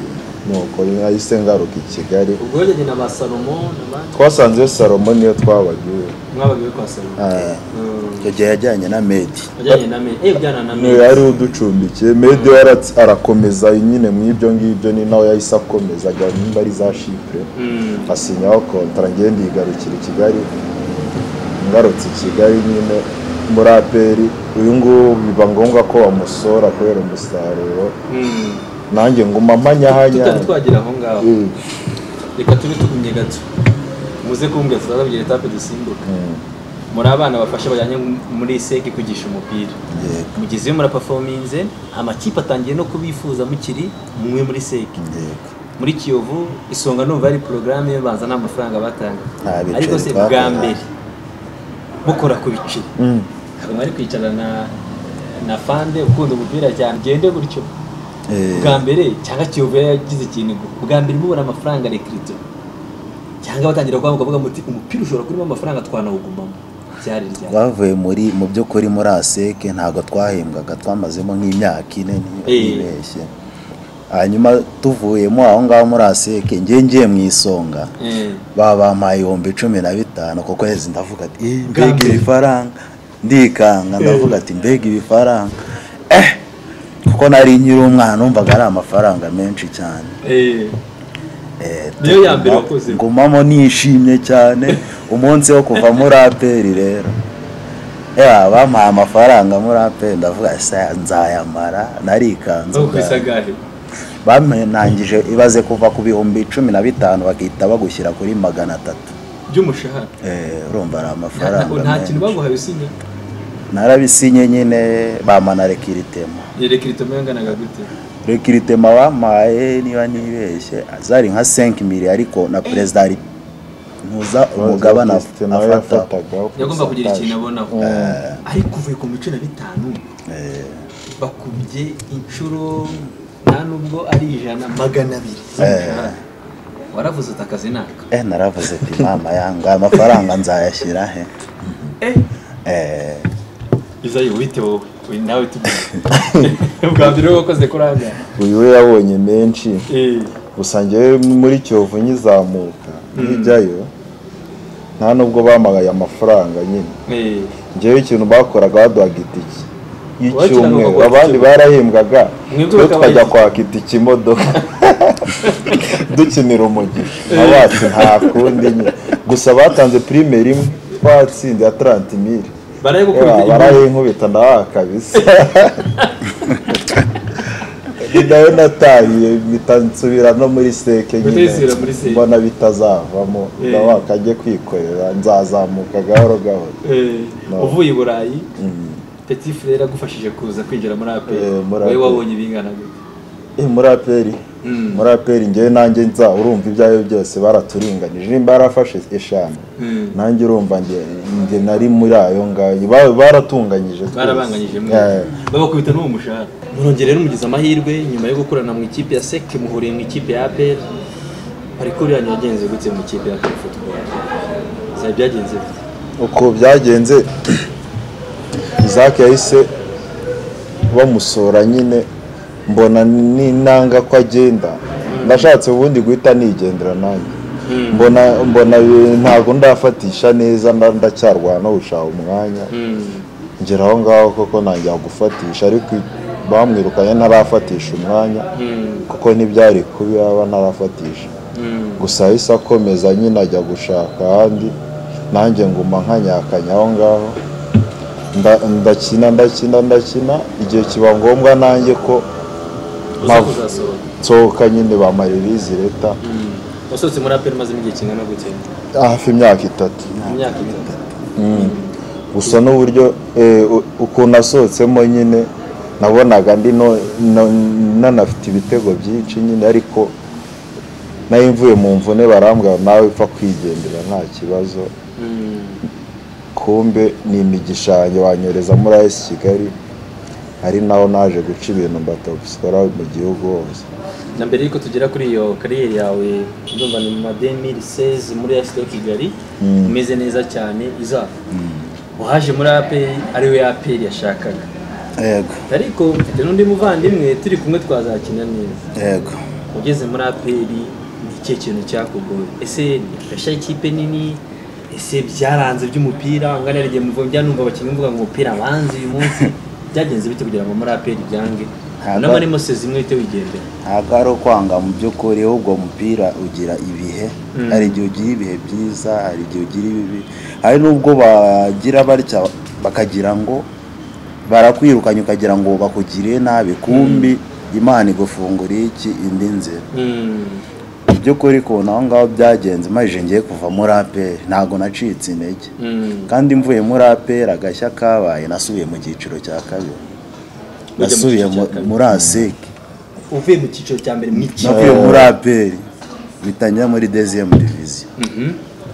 Speaker 2: nuko nahise ngaruka i kigali
Speaker 3: ubwo yajyanye na ba salomo n'abandi
Speaker 2: twasanze iyo salomo niyo twabagiwe
Speaker 3: mwabagiwe kwa salomo
Speaker 2: Ah,
Speaker 3: Mm,
Speaker 4: icyo gihe yajyanye na medi
Speaker 3: wajyanye na medi eh bwana na
Speaker 2: niyo
Speaker 3: medi
Speaker 2: yari uducumbikiye medi yaratse- arakomeza nyine mu ibyo ngibyo ni nawe yahise akomeza ajya nimba ari za shipure
Speaker 3: Mm,
Speaker 2: asinyaho kontara ngende yigarukira i kigali ngarutse i kigali nyine muri aperi uyu nguyu biba ngombwa ko bamusora kubera umusaruro
Speaker 3: mm.
Speaker 2: nanjye nguma
Speaker 3: tutari
Speaker 2: amanyahanya
Speaker 3: twagera aho ngaho
Speaker 2: Mm.
Speaker 3: reka tube tugumye gato muze kumbwira tuzabagira etape dusimbuka muri abana bafasha bajyanye muri seki kwigisha umupira
Speaker 4: Yego.
Speaker 3: mugize iyo murapafominze amakipe atangiye no kubifuza mukiri mwe muri seki
Speaker 4: Yego.
Speaker 3: muri kiyovu isonga numva ari porogaramu yo banza nta mafaranga batanga
Speaker 4: Nta biceri
Speaker 3: ariko se
Speaker 4: twakoraga.
Speaker 3: bwa mbere mukora ku biceri
Speaker 2: Mm.
Speaker 3: hari mwari kwicara na na fande ukunda umupira cyane gende gutyo
Speaker 4: Eh,
Speaker 3: bwa mbere cyangwa kiyovu yari yagize ikintu bwa mbere mubona amafaranga rekirito cyangwa batangira kuvuga ngo muti umupira ushobora kurimo amafaranga twanawugumamo byari ryari
Speaker 4: bavuye muri mu by'ukuri muri aseke ntabwo twahembwaga twamazemo nk'imyaka ine niba
Speaker 3: Eh.
Speaker 4: ntibeshye hanyuma tuvuyemo aho ngaho muri aseke njye ngiye mu isonga
Speaker 3: Eh.
Speaker 4: baba bampaye ibihumbi cumi na bitanu ku kwezi ndavuga ati "Eh, mbega
Speaker 3: Bwambere.
Speaker 4: iri faranga ndikanga ndavuga ati mbega iri faranga eh kuko nari nkiri umwana numvaga ari amafaranga menshi cyane
Speaker 3: Eh.
Speaker 4: Eh,
Speaker 3: Niyo ya mbere
Speaker 4: nguma-
Speaker 3: wakoze.
Speaker 4: ngumamo nishimye cyane umunsi wo kuva muri aperi rero ya bampaye amafaranga muri aperi ndavuga "Sa- nzayamara narikanze
Speaker 3: zo
Speaker 4: ubwanjye."
Speaker 3: kwisagaje
Speaker 4: bamunangije ibaze kuva ku bihumbi cumi na bitanu bagahita bagushyira kuri magana atatu
Speaker 3: by'umushahara
Speaker 4: Eh, urumva ari
Speaker 3: nta
Speaker 4: amafaranga
Speaker 3: nta kintu
Speaker 4: menshi.
Speaker 3: baguhaye usinya
Speaker 4: narabisinye nyine bamana rekiritema
Speaker 3: yerekana itombo yanganaga gute
Speaker 4: rekirite wampaye niba nibeshye zari nka senki miri ariko na perezida ari ntuza umugabane afata
Speaker 3: yagomba kugira ikintu abonaho ariko uvuye ku mico na bitanu bakubye inshuro nta nubwo ari ijana magana abiri waravuze uti akazi ni aka
Speaker 4: eh naravuze ati mama yanga amafaranga nzayashyira he eh
Speaker 3: izayi wite wowe uyu nawe tubwire bwa mbere wowe wakoze kuri aha ngaha
Speaker 2: uyu we yabonye menshi gusa njyewe muri kiyovu nkizamuka nkijyayo nta nubwo bamagaye amafaranga nyine njyewe ikintu bakoraga baduhaga itiki y'icyumweru abandi barahembwaga
Speaker 3: Mwebwe
Speaker 2: tukajya
Speaker 3: bakabaye-
Speaker 2: kwaka itiki imodoka dukinira umugisha abacu nta kundi nyine gusa batanze primaire imwe twatsinze ya 30 mili
Speaker 3: barayagukubita inyuma
Speaker 2: barayinkubita nawe kabisa ni nayo natariye mpita nsubira no muri seke
Speaker 3: Mpita yisubira muri seke.
Speaker 2: mbona bitazavamo
Speaker 3: Eh.
Speaker 2: nawe akajya kwikorera nzazamuka gahoro gahoro
Speaker 3: Eh,
Speaker 2: No.
Speaker 3: uvuye i burayi petit frere agufashije kuza kwinjira muri aperi
Speaker 2: Eh, muri
Speaker 3: wowe
Speaker 2: APR.
Speaker 3: wabonye ibingana gute
Speaker 2: Eh, muri aperi
Speaker 3: Mm.
Speaker 2: muri aperi njyewe nanjye nza urumva ibyo ari byo byose baraturinganije nimba barafashe eshanu
Speaker 3: Mm.
Speaker 2: nanjye urumva njye- njye nari muri ayo ngayo Ba- baratunganyije twese.
Speaker 3: barabanganyije mwe
Speaker 2: Eh.
Speaker 3: babakubita n'uwo mushahara murongera rero mugize amahirwe nyuma yo gukorana mu ikipe ya sec muhuriye mu ikipe ya apr parikuru yanyu yagenze gutse mu ikipe ya apr football zaba byagenze bite
Speaker 2: uko byagenze Isaac yahise bamusora nyine mbona n'intanga ko agenda ndashatse ubundi guhita nigendera nanjye mbona mbona bi- ntabwo ndafatisha neza nda- ndacyarwana gushaka umwanya ngera aho ngaho koko ntangira gufatisha ariko bamwirukanye ntarafatisha umwanya kuko ntibyari kubi yaba ntarafatisha gusa yahise akomeza nyine ajya gushaka ahandi nanjye nguma nkanyakanya aho ngaho Nda- ndakina ndakina ndakina igihe kiba ngombwa nanjye ko
Speaker 3: uza kuzasohoka
Speaker 2: nsohoka nyine bamara ibizi leta
Speaker 3: wasohotse muri apr mazemo igihe kingana gutse
Speaker 2: hafi imyaka itatu
Speaker 3: imyaka itatu
Speaker 2: gusa n'uburyo eh, u- ukuntu asohotsemo nyine nabonaga ndi no- no- nanafite ibitego byinshi nyine ariko nayo mvuye mu mvune barambwira nawe upfa kwigendera nta kibazo kumbe ni imigisha yanjye banyoreza muri AS Kigali ari naho naje guca ibintu mbatopisora mu gihugu hose
Speaker 3: na mbere y'uko tugera kuri iyo kariyeri yawe ndumva ni mu 2016 muri AS Kigali umeze neza cyane izaba uhaje muri APR ariwe APR yashakaga
Speaker 4: yego
Speaker 3: ariko mfite n'undi muvandimwe turi kumwe twazakina neza
Speaker 4: yego
Speaker 3: ugeze muri APR ni ikihe kintu cyakugoye ese gashya ikipe nini ese byaranze by'umupira angana rigiye muvuga njya numva abakinnyi mvuga ngo umupira banze uyu munsi byagenze bite kugira ngo muri APR byange
Speaker 4: Ntabwo-
Speaker 3: unama arimo sezimwe uhite wigendera
Speaker 4: ntabwo ari ukwanga mu by'ukuri ahubwo umupira ugira ibihe
Speaker 3: Mm.
Speaker 4: hari igihe ugira ibihe byiza hari igihe ugira ibibi hari n'ubwo bagira batya bakagira ngo barakwirukanye ukagira ngo bakugiriye nabi kumbi imana igufungura iki indi nzira
Speaker 3: Mm.
Speaker 4: mu by'ukuri kubona aho ngaho byagenze maze ngiye kuva muri aperi ntabwo nacitse intege
Speaker 3: Mm.
Speaker 4: kandi mvuye muri aperi agashya kabaye nasubiye mu cyiciro cya kabiri
Speaker 3: mu
Speaker 4: nasubiye
Speaker 3: cyiciro
Speaker 4: mu-
Speaker 3: cya kabiri.
Speaker 4: muri aseke
Speaker 3: uvuye mu cyiciro cya mbere mu cyiciro
Speaker 4: navuye muri aperi bitangira muri deziyemu diviziyo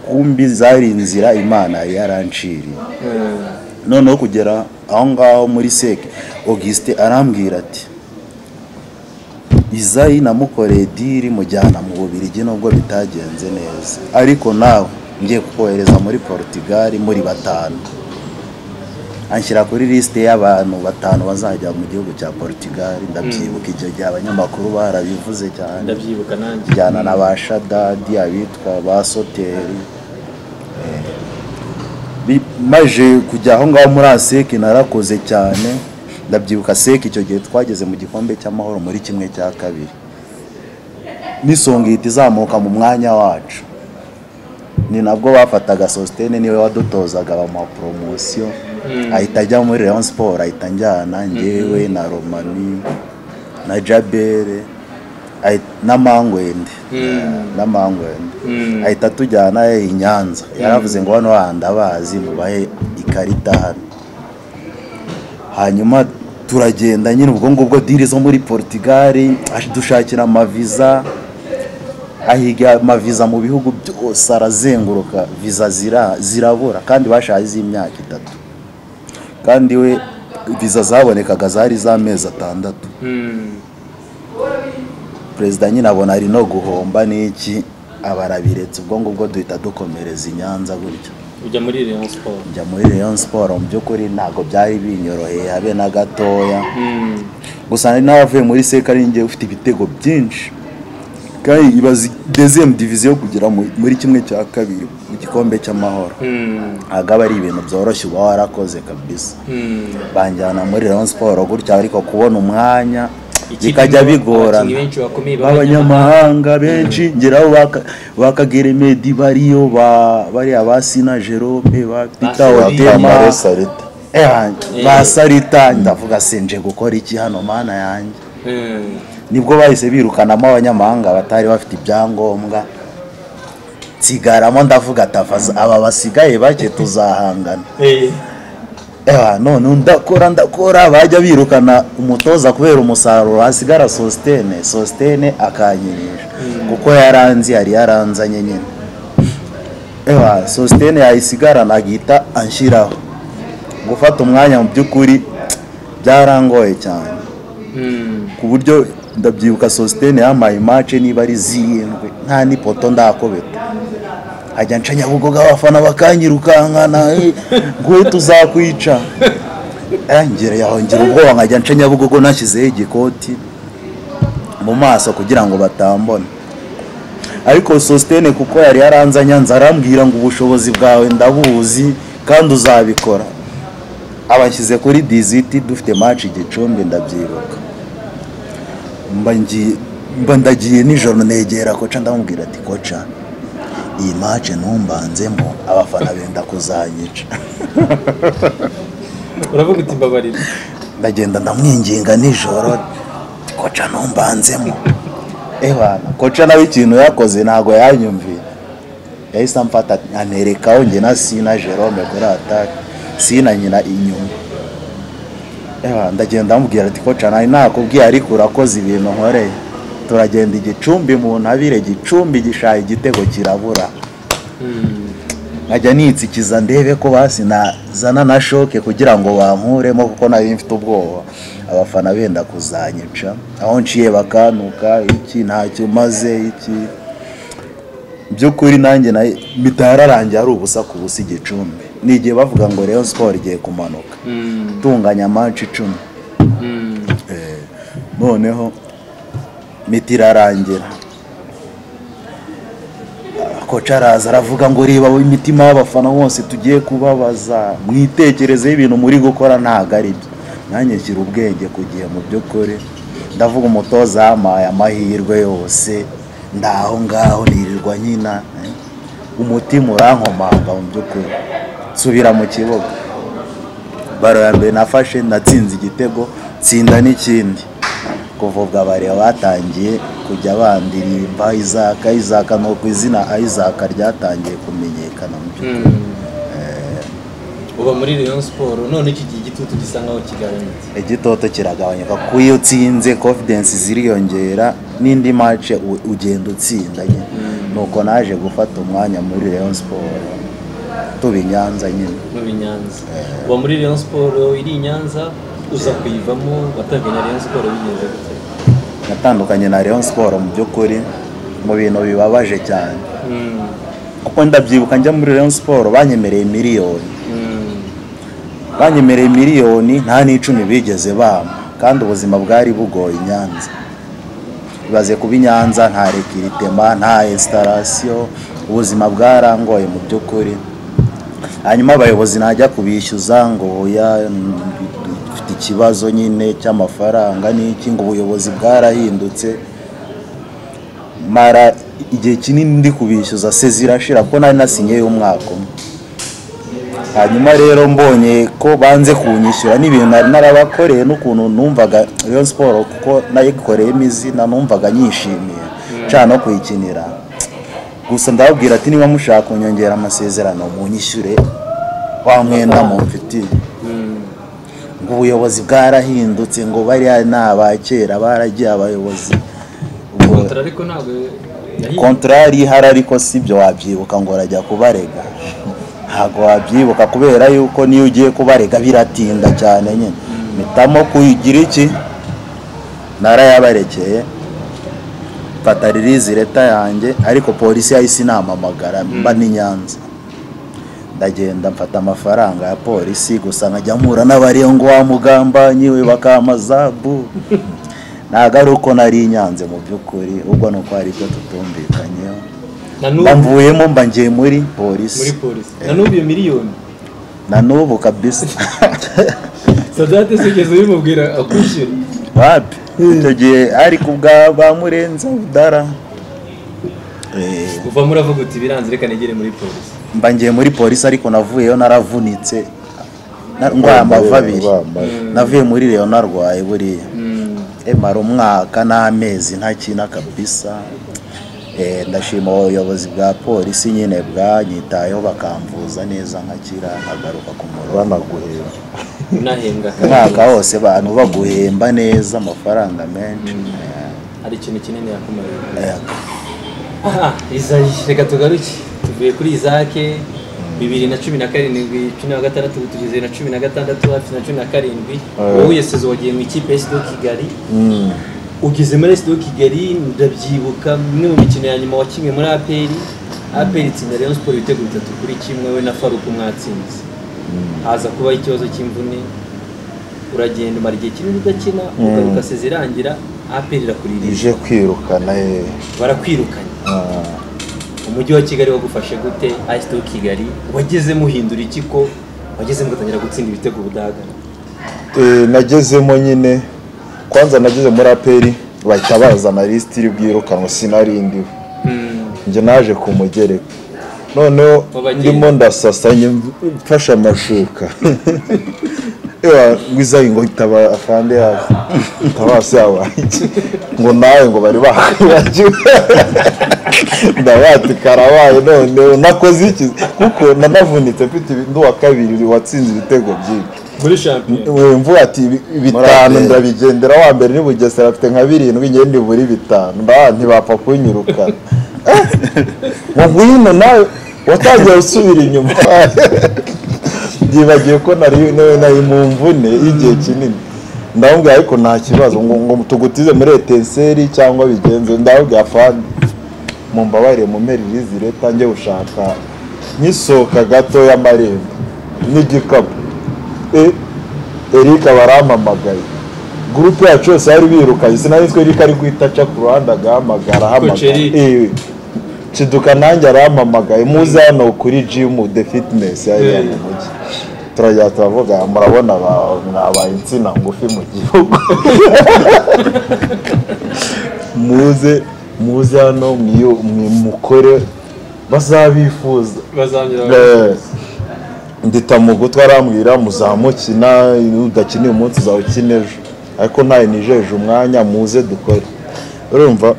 Speaker 4: kumbi zari inzira imana yari yaranciriye noneho kugera aho ngaho muri seke augustin arambwira ati izayi namukoreye diri mujyana mu bubirigi nubwo bitagenze neza ariko nawe ngiye kukohereza muri portugal muri batanu anshyira kuri lisite y'abantu batanu bazajya mu gihugu cya portugal ndabyibuka icyo gihe abanyamakuru barabivuze cyane
Speaker 3: ndabyibuka nanjye
Speaker 4: njyana na ba shadadi abitwa ba soteri Eh, bi- maze kujya aho ngaho muri aseke narakoze cyane ndabyibuka seke icyo gihe twageze mu gikombe cy'amahoro muri kimwe cya kabiri n'isongihita izamuka mu mwanya wacu ni nabwo bafataga sositene niwe wadutozaga bamuha poromosiyo ahita ajya muri leon siporo ahita njyana ngewe na romani na jabere ahi- na mangwende Eh, na mangwende ahita tujyana eh, i nyanza yaravuze ngo hano handi abazi mubahe ikarita hano hanyuma turagenda nyine ubwo ngubwo diri zo muri portugal dushakira amaviza ahiga amaviza mu bihugu byose arazenguruka viza zira- zirabura kandi bashaje z'imyaka itatu kandi we viza zabonekaga zari z'amezi atandatu
Speaker 3: Mm.
Speaker 4: perezida nyine abona ari no guhomba n'iki abarabiretse ubwo ngubwo duhita dukomereza i nyanza gutyo
Speaker 3: ujya muri Rayon Sport
Speaker 4: njya muri Rayon Sport mu by'ukuri ntabwo byari binyoroheye habe na gatoya
Speaker 3: Mm.
Speaker 4: gusa nari naravuye muri seka ngiye ufite ibitego byinshi kandi ibaze deziyemu diviziyo kugera mu- muri kimwe cya kabiri mu gikombe cy'amahoro
Speaker 3: Mm.
Speaker 4: ntabwo aba ari ibintu byoroshye uba warakoze kabisa
Speaker 3: Mm.
Speaker 4: banjyana muri Rayon Sport gutya ariko kubona umwanya
Speaker 3: Ikipe
Speaker 4: bikajya
Speaker 3: irimo
Speaker 4: bigorana
Speaker 3: abakinnyi benshi bakomeye
Speaker 4: b'abanyamahanga benshi ngeraho baka- ba kagere bariyo ba- bariya ba sina jerome ba peter
Speaker 3: Sori.
Speaker 4: watema
Speaker 2: salita
Speaker 4: Eh, ba sarita ndavuga se nje gukora iki hano mana yanjye
Speaker 3: Mm.
Speaker 4: nibwo bahise birukanamo abanyamahanga batari bafite ibyangombwa nsigaramo ndavuga tavaza aba basigaye bake tuzahangana
Speaker 3: Eh.
Speaker 4: Ewa, none ndakora ndakora bajya birukana umutoza kubera umusaruro hasigara sositene sositene akanyirisha kuko yaranze yari yaranzanye nyine ewa sositene yayisigarana agahita anshyiraho gufata umwanya mu by'ukuri byarangoye cyane
Speaker 3: Mm.
Speaker 4: ku buryo ndabyibuka sositene yampaye imace niba ari zirindwi nta n'ipoto ndakobeta hajya nca nyabugoga abafana bakanyirukankana eh, nguhe tuzakwica yongera yahongera ubwoba nkajya nca nyabugogo nashyizeho igikoti mu maso kugira ngo batambona ariko sositene kuko yari yaranze nyanza arambwira ngo ubushobozi bwawe ndabuzi kandi uzabikora abashyize kuri diziti dufite maci igicumbi ndabyibuka mba ngiye mba ndagiye nijoro negera koca ndamubwira ati koca iyi mace ntumbanzemo abafana benda kuzanyica
Speaker 3: uravuga uti mbabarira
Speaker 4: ndagenda ndamwinginga nijoro koca ntumbanzemo ebana koca nawe ikintu yakoze ntabwo yanyumviye yahise amfata anerekaho njye na sina jerome kuri atake sina nyina inyuma Ewa, ndagenda amubwira ati koca nawe nakubwiye ariko urakoze ibintu nkoreye turagenda igicumbi mu ntabire gicumbi gishaye igitego kirabura nkajya nitsikiza ndebe ko basi nazana na shoke kugira ngo bankuremo kuko nari mfite ubwoba abafana benda kuzanyica aho nciye bakantuka iki ntacyo umaze iki by'ukuri nanjye na mpita yararangiye ari ubusa ku busa igicumbi ni igihe bavuga ngo Rayon Sport igiye kumanuka
Speaker 3: Mm.
Speaker 4: itunganya amanshi icumi
Speaker 3: Mm.
Speaker 4: Eh, noneho miti irarangira Ah, koca araza aravuga ngo reba imitima y'abafana bose tugiye kubabaza mwitekerezeho ibintu muri gukora ntabwo ari byo nanjye nshyira ubwenge ku gihe mu by'ukuri ndavuga umutoza yampaye amahirwe yose ndaho ngaho nirirwa nyina eh. umutima urankomanga mu by'ukuri nsubira mu kibuga baro ya mbere nafashe natsinze igitego tsinda n'ikindi kuva ubwo abariya batangiye kujya bandirimba izaka izaka ni uko izina izaka ryatangiye kumenyekana mu byo
Speaker 3: Mm. uba muri Rayon Sport none iki gihe igitutu gisa nkaho kigabanutse
Speaker 4: igitoto kiragabanyuka kuko iyo utsinze confidence ziriyongera n'indi mace u- ugenda utsinda nyine nuko naje gufata umwanya muri Rayon Sport tuba i Nyanza nyine
Speaker 3: muri Nyanza uba muri Rayon Sport iri i Nyanza uza kuyivamo watanganye na Rayon Sport bigenze gute
Speaker 4: natandukanye na Rayon Sport mu by'ukuri mu bintu bibabaje cyane
Speaker 3: Mm.
Speaker 4: kuko ndabyibuka njya muri Rayon Sport banyemereye miliyoni
Speaker 3: Mm.
Speaker 4: banyemereye miliyoni nta n'icumi bigeze bampa kandi ubuzima bwari bugoye i Nyanza ibaze kuba i Nyanza nta rekiritema nta esitarasiyo ubuzima bwarangoye mu by'ukuri hanyuma abayobozi najya kubishyuza ngo oya mm, dufite ikibazo nyine cy'amafaranga n'iki ngo ubuyobozi bwarahindutse mara igihe kinini ndi kubishyuza se zirashira ko nari nasinyeyo umwaka umwe hanyuma rero mbonye ko banze kunyishyura n'ibintu nari narabakoreye n'ukuntu numvaga Rayon Sport kuko nayikoreyemo izina numvaga nyishimiye cyane no kuyikinira gusa ndababwira ati niba mushaka kunyongera amasezerano munyishyure wa mwenda mumfitiye
Speaker 3: Mm.
Speaker 4: ubuyobozi bwarahindutse ngo bariya ni abakera baragiye abayobozi ubwo
Speaker 3: kontra ariko ntabwo yahiye
Speaker 4: kontorari ihari ariko sibyo wabyibuka ngo urajya kubarega ntabwo wabyibuka kubera yuko niyo ugiye kubarega biratinda cyane nyine mpitamo kugira iki narayabarekeye mfata ririzi leta yanjye ariko polisi yahise inamamagara mba ni nyanza ndagenda mfata amafaranga ya polisi gusa nkajya mpura n'abariyo ngo wamugambanyi we bakamaza bu ntabwo ari uko nari inyanze mu by'ukuri ubwo ni uko hari ibyo tutumvikanyeho
Speaker 3: na
Speaker 4: mba
Speaker 3: n'ubu
Speaker 4: mvuyemo mba ngiye muri polisi
Speaker 3: muri polisi na n'ubu iyo miliyoni
Speaker 4: na n'ubu kabisa
Speaker 3: sadate sigeze ubimubwira akwishyura
Speaker 4: wapi icyo gihe ari kubwa ba murenza budara Eh,
Speaker 3: uva muri avuga uti biranze reka negere muri polisi
Speaker 4: mba ngiye muri polisi ariko navuyeyo naravunitse na- ndwaye amavi abiri navuye muri reyo narwaye buriya
Speaker 3: Mm.
Speaker 4: emara umwaka n'amezi ntakina kabisa Eh, ndashima ubuyobozi bwa polisi nyine bwanyitayeho bakamvuza neza nkakira nkagaruka ku murongo
Speaker 2: banaguhera
Speaker 3: unahembwa
Speaker 4: umwaka wose abantu baguhemba neza amafaranga menshi
Speaker 3: hari ikintu kinini yakumariye
Speaker 4: Eh,
Speaker 3: aha izayi reka tugaruke tuvuye kuri izake bibiri na cumi na karindwi cumi na gatandatu tugeze na cumi na gatandatu hafi na cumi na karindwi wowe yasoze wagiye mu ikipe ya sdo kigali ugeze muri sdo kigali ndabyibuka imwe mu mikino ya nyuma wakinnye muri aperi aperi itsinda rayon siporo ibitego bitatu kuri kimwe we na faruku mwatsinze haza kubaho ikibazo cy'imvune uragenda umara igihe kinini udakina ugaruka seze irangira aperi irakuririje
Speaker 2: ije kwirukana ye
Speaker 3: barakwirukanye umujyi wa kigali wagufashe gute ayisite kigali wagezemo uhindura iki ko wagezemo ugatangira gutsinda ibitego budahagara
Speaker 2: Eh, nagezemo nyine kwanza nageze muri aperi bahita bazana lisiti iri bwirukanwa sinari ndiho njye naje ku mugereka noneho
Speaker 3: Wabagenda.
Speaker 2: ndimo ndasasanye mfashe amashuka Ewa, ngwizayi ngo itaba afande hasi itabasi yabanjye ngo nawe ngo bari bakwibagiwe ndabati karabaye noneho nakoze iki kuko nanavunitse mfite ibi- ndi uwa kabiri watsinze ibitego byinshi
Speaker 3: muri shampiyona
Speaker 2: we mvuga ati "Bi- bitanu
Speaker 4: Muraperi."
Speaker 2: ndabigendera wa mbere ni bugesera afite nka birindwi ngewe ndibura bitanu ndabona ntibapfa kunyuruka ngo ngwino nawe watangiye gusubira inyuma byibagiwe ko nari nawe nari mu mvune y'igihe kinini ndamubwira ariko nta kibazo ngo ngo tugutize muri etenseri cyangwa bigenze ndamubwira fani mu mbabare mu meririzi leta njye gushaka nkisohoka gato y'amarembo n'igikapu E- Eric barampamagaye gurupe yacu yose bari birukanye sinari nzi ko Eric ari guhita aca ku ruhande agahamagara
Speaker 3: Coach Eric.
Speaker 2: ahamagara kiduka nanjye arampamagaye muze hano kuri jimu de fitinesi yari
Speaker 3: Eh.
Speaker 2: mu mujyi turajya turavuga murabona ba- mwabaye insina ngufi mu gihugu muze muze hano mwiyo- mwi- mukore bazabifuza
Speaker 3: bazangira
Speaker 2: Eh, ndita mu gutwi arambwira muzamukina udakiniye umunsi uzawukina ejo ariko ntayo nijeje umwanya muze dukore urumva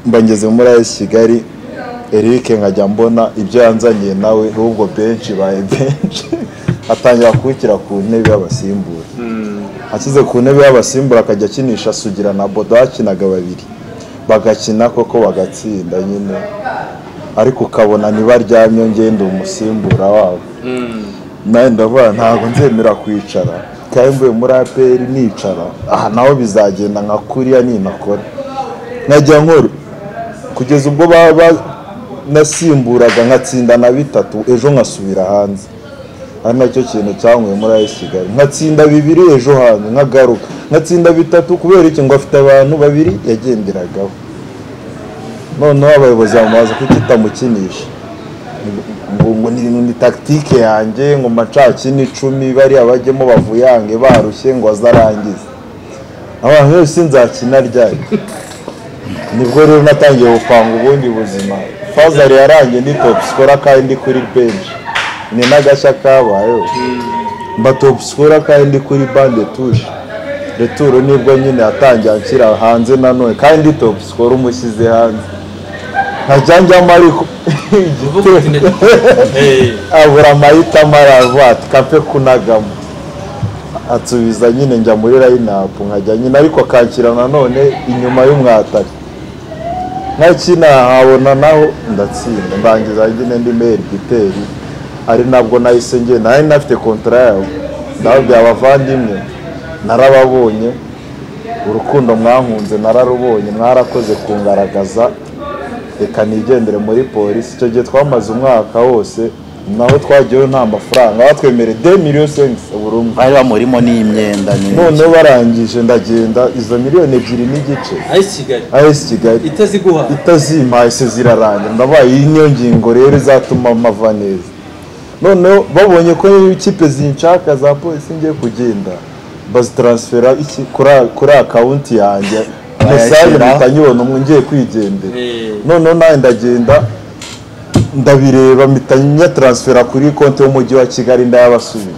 Speaker 2: mba ngeze muri ayisi kigali Eric nkajya mbona ibyo yanzaniye nawe ahubwo benshi baye benshi atangira kubikira ku ntebe y'abasimbura ashyize ku ntebe y'abasimbura akajya akinisha sugira na bodo bakinaga babiri bagakina koko bagatsinda nyine ariko ukabona ntibaryamye ngenda umusimbura wabo nawe ndavuga ntabwo nzemera kwicara kandi mvuye muri aperi nicara aha naho bizagenda nka kuriya ninakora nkajya nkora kugeza ubwo baba nasimburaga nkatsinda na bitatu ejo nkasubira hanze ari nacyo kintu cyanyweye muri ayisi kigali nkatsinda bibiri ejo hanze nkagaruka nkatsinda bitatu kubera iki ngo afite abantu babiri yagenderagaho noneho abayobozi bamubaza kuko itamukinisha ngo ngo ni, ni tactique yanjye ngo macakini icumi bariya bajyemo bavuyange barushye ngo azarangize abantu bose nzakina ryari nibwo rero natangiye gupanga ubundi buzima fazari yarangiye ndi top scorer kandi ndi kuri bench ni n'agashya kabayeho mba top scorer kandi ndi kuri bande touche returo nibwo nyine yatangiye anshyira hanze nanone kandi ndi top scorer umushyize hanze nkajya njyamo ariko
Speaker 3: uvuga uti
Speaker 2: igitero
Speaker 3: ndagikora
Speaker 2: abura amahitamo aravuga ati kape kunagamo atubiza nyine njya muri layinapu nkajya nyine ariko akanshyira nanone inyuma y'umwatari nkakina habona naho ndatsinda ndangiza nyine ndi meri giteri ari nabwo nahise ngewe nari nafite kontara yawe ndababwira abavandimwe narababonye urukundo mwankunze nararubonye mwarakoze kungaragaza reka nigendere muri polisi icyo gihe twamaze umwaka wose naho twagiyeho nta mafaranga batwemereye de miliyoni senkisi buri umwe
Speaker 4: bari bamurimo n'imyenda
Speaker 2: noneho barangije ndagenda izo miliyoni ebyiri n'igice
Speaker 3: ari kigali
Speaker 2: as kigali
Speaker 3: itaziguha
Speaker 2: itazimpaye se zirarangira ndabaye iyi niyo ngingo rero izatuma mpava neza noneho babonye ko ikipe zinshaka za polisi ngiye kugenda bazitaransifera iki kuri- kuri akawunti yanjye mesaje
Speaker 4: Bayashyira.
Speaker 2: mpita nyibona umwe ngiye kwigendera
Speaker 3: Eh.
Speaker 2: noneho nawe ndagenda ndabireba mpita nyataransifera kuri konti y'umujyi wa kigali ndayabasubiza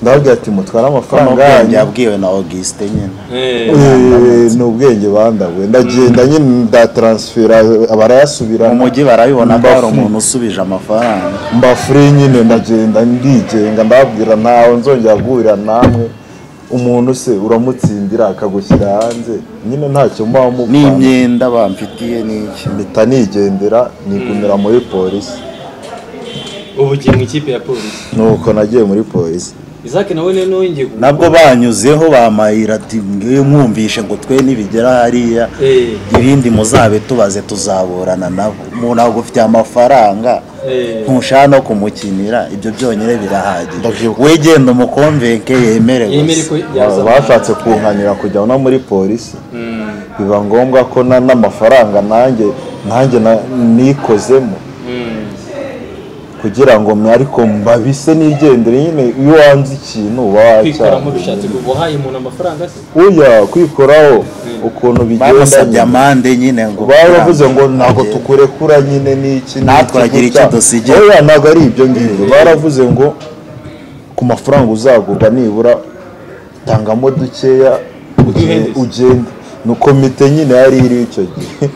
Speaker 2: ndababwira ati mutware amafaranga
Speaker 4: n'ubwenge
Speaker 2: yanyu
Speaker 4: yabwiwe na augusite nyine
Speaker 3: Eh,
Speaker 2: Eh, ni ubwenge bandawe ndagenda nyine ndataransifera barayasubira
Speaker 4: mu mujyi barabibona ko hari
Speaker 2: Mbafu.
Speaker 4: umuntu usubije amafaranga
Speaker 2: mbafure nyine ndagenda ndigenga ndababwira ntawe nzongera guhurira namwe umuntu se uramutsindira akagushyira hanze nyine ntacyo muba mupfana
Speaker 4: n'imyenda bamfitiye n'iki
Speaker 2: mpita nigendera nigumira muri polisi
Speaker 3: ubu ugiye mu ikipe ya polisi
Speaker 2: nuko nagiye muri polisi
Speaker 3: isaac nawe rero wongeye ku-
Speaker 4: nabwo banyuzeho bamayira ati ngiye mwumvishe ngo twe nibigera hariya
Speaker 3: Eh,
Speaker 4: ibindi muzabe tubaze tuzaburana nabo umuntu ntabwo ufitiye amafaranga
Speaker 3: eh,
Speaker 4: ntushaka no kumukinira ibyo byonyine birahagije
Speaker 2: Ndabyibuka.
Speaker 4: we genda umukonvenke yemere
Speaker 3: yemere ko
Speaker 4: gusa
Speaker 3: yaza
Speaker 2: bashatse kunkanira kujya no muri polisi
Speaker 3: Mm,
Speaker 2: biba ngombwa ko na- n'amafaranga nanjye nanjye na- nikozemo
Speaker 3: mm.
Speaker 2: kugira ngo mwe ariko mbabise nigendere nyine iyo wanze ikintu uba
Speaker 3: kwikoramo
Speaker 2: wacyaha
Speaker 3: bishatse kuva uhaye umuntu amafaranga se
Speaker 2: uya kwikoraho ukuntu bigenda
Speaker 4: bamusabye amande nyine ngo
Speaker 2: baravuze ngo ntabwo tukurekura nyine n'iki
Speaker 4: Natwe turagira icyo dusigira.
Speaker 2: oya ntabwo ari ibyo ngibyo baravuze ngo ku mafaranga uzagurwa nibura tangamo dukeya uge-
Speaker 3: Uduhendeze.
Speaker 2: ugende ni komite nyine yari iriho icyo gihe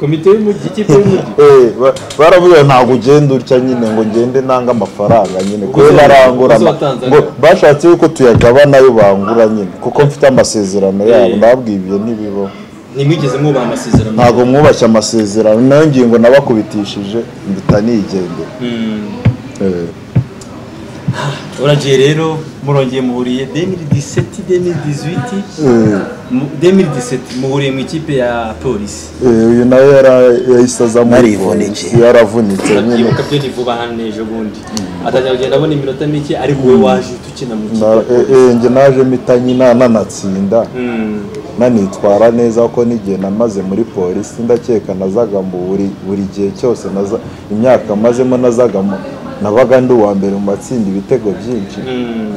Speaker 3: komite y'umujyi ikipe y'umujyi
Speaker 2: Eh, ba- baravuze ngo ntabwo ugenda utya nyine ngo ngende nanga amafaranga nyine kuko
Speaker 3: Ubuze-
Speaker 2: barangura
Speaker 3: ubuze watanze
Speaker 2: ngo
Speaker 3: angahe?
Speaker 2: bashatse yuko tuyagabana ayo bangura nyine kuko mfite amasezerano yabo
Speaker 3: Eh.
Speaker 2: ndababwiye ibyo ntibibaho
Speaker 3: ntimwigeze mwubaha amasezerano
Speaker 2: ntabwo mwubashye amasezerano nayo ngingo nabakubitishije mbita nigendera
Speaker 3: Mm. uragiye rero murongeye muhuriye 2017 2018
Speaker 2: Eh,
Speaker 3: mu- 2017 muhuriye mu ikipe ya polisi
Speaker 2: eh, uyu nawe yara- yahise aza muri
Speaker 4: Narivunike.
Speaker 2: polisi, yaravunitse nyine
Speaker 3: ibuka byo ni vuba hano ejo bundi atangira kugenda abona iminota mike ariko wowe waje tukina mu kipe
Speaker 2: Na-
Speaker 3: ya
Speaker 2: eh,
Speaker 3: polisi
Speaker 2: eh, njye naje mpita nyina nanatsinda
Speaker 3: Mm.
Speaker 2: nanitwara neza kuko n'igihe namaze muri polisi ndakeka nazaga mu buri buri gihe cyose naza- imyaka mazemo nazaga mu- nabaga ndi uwa mbere mu matsinda ibitego byinshi
Speaker 3: Mm.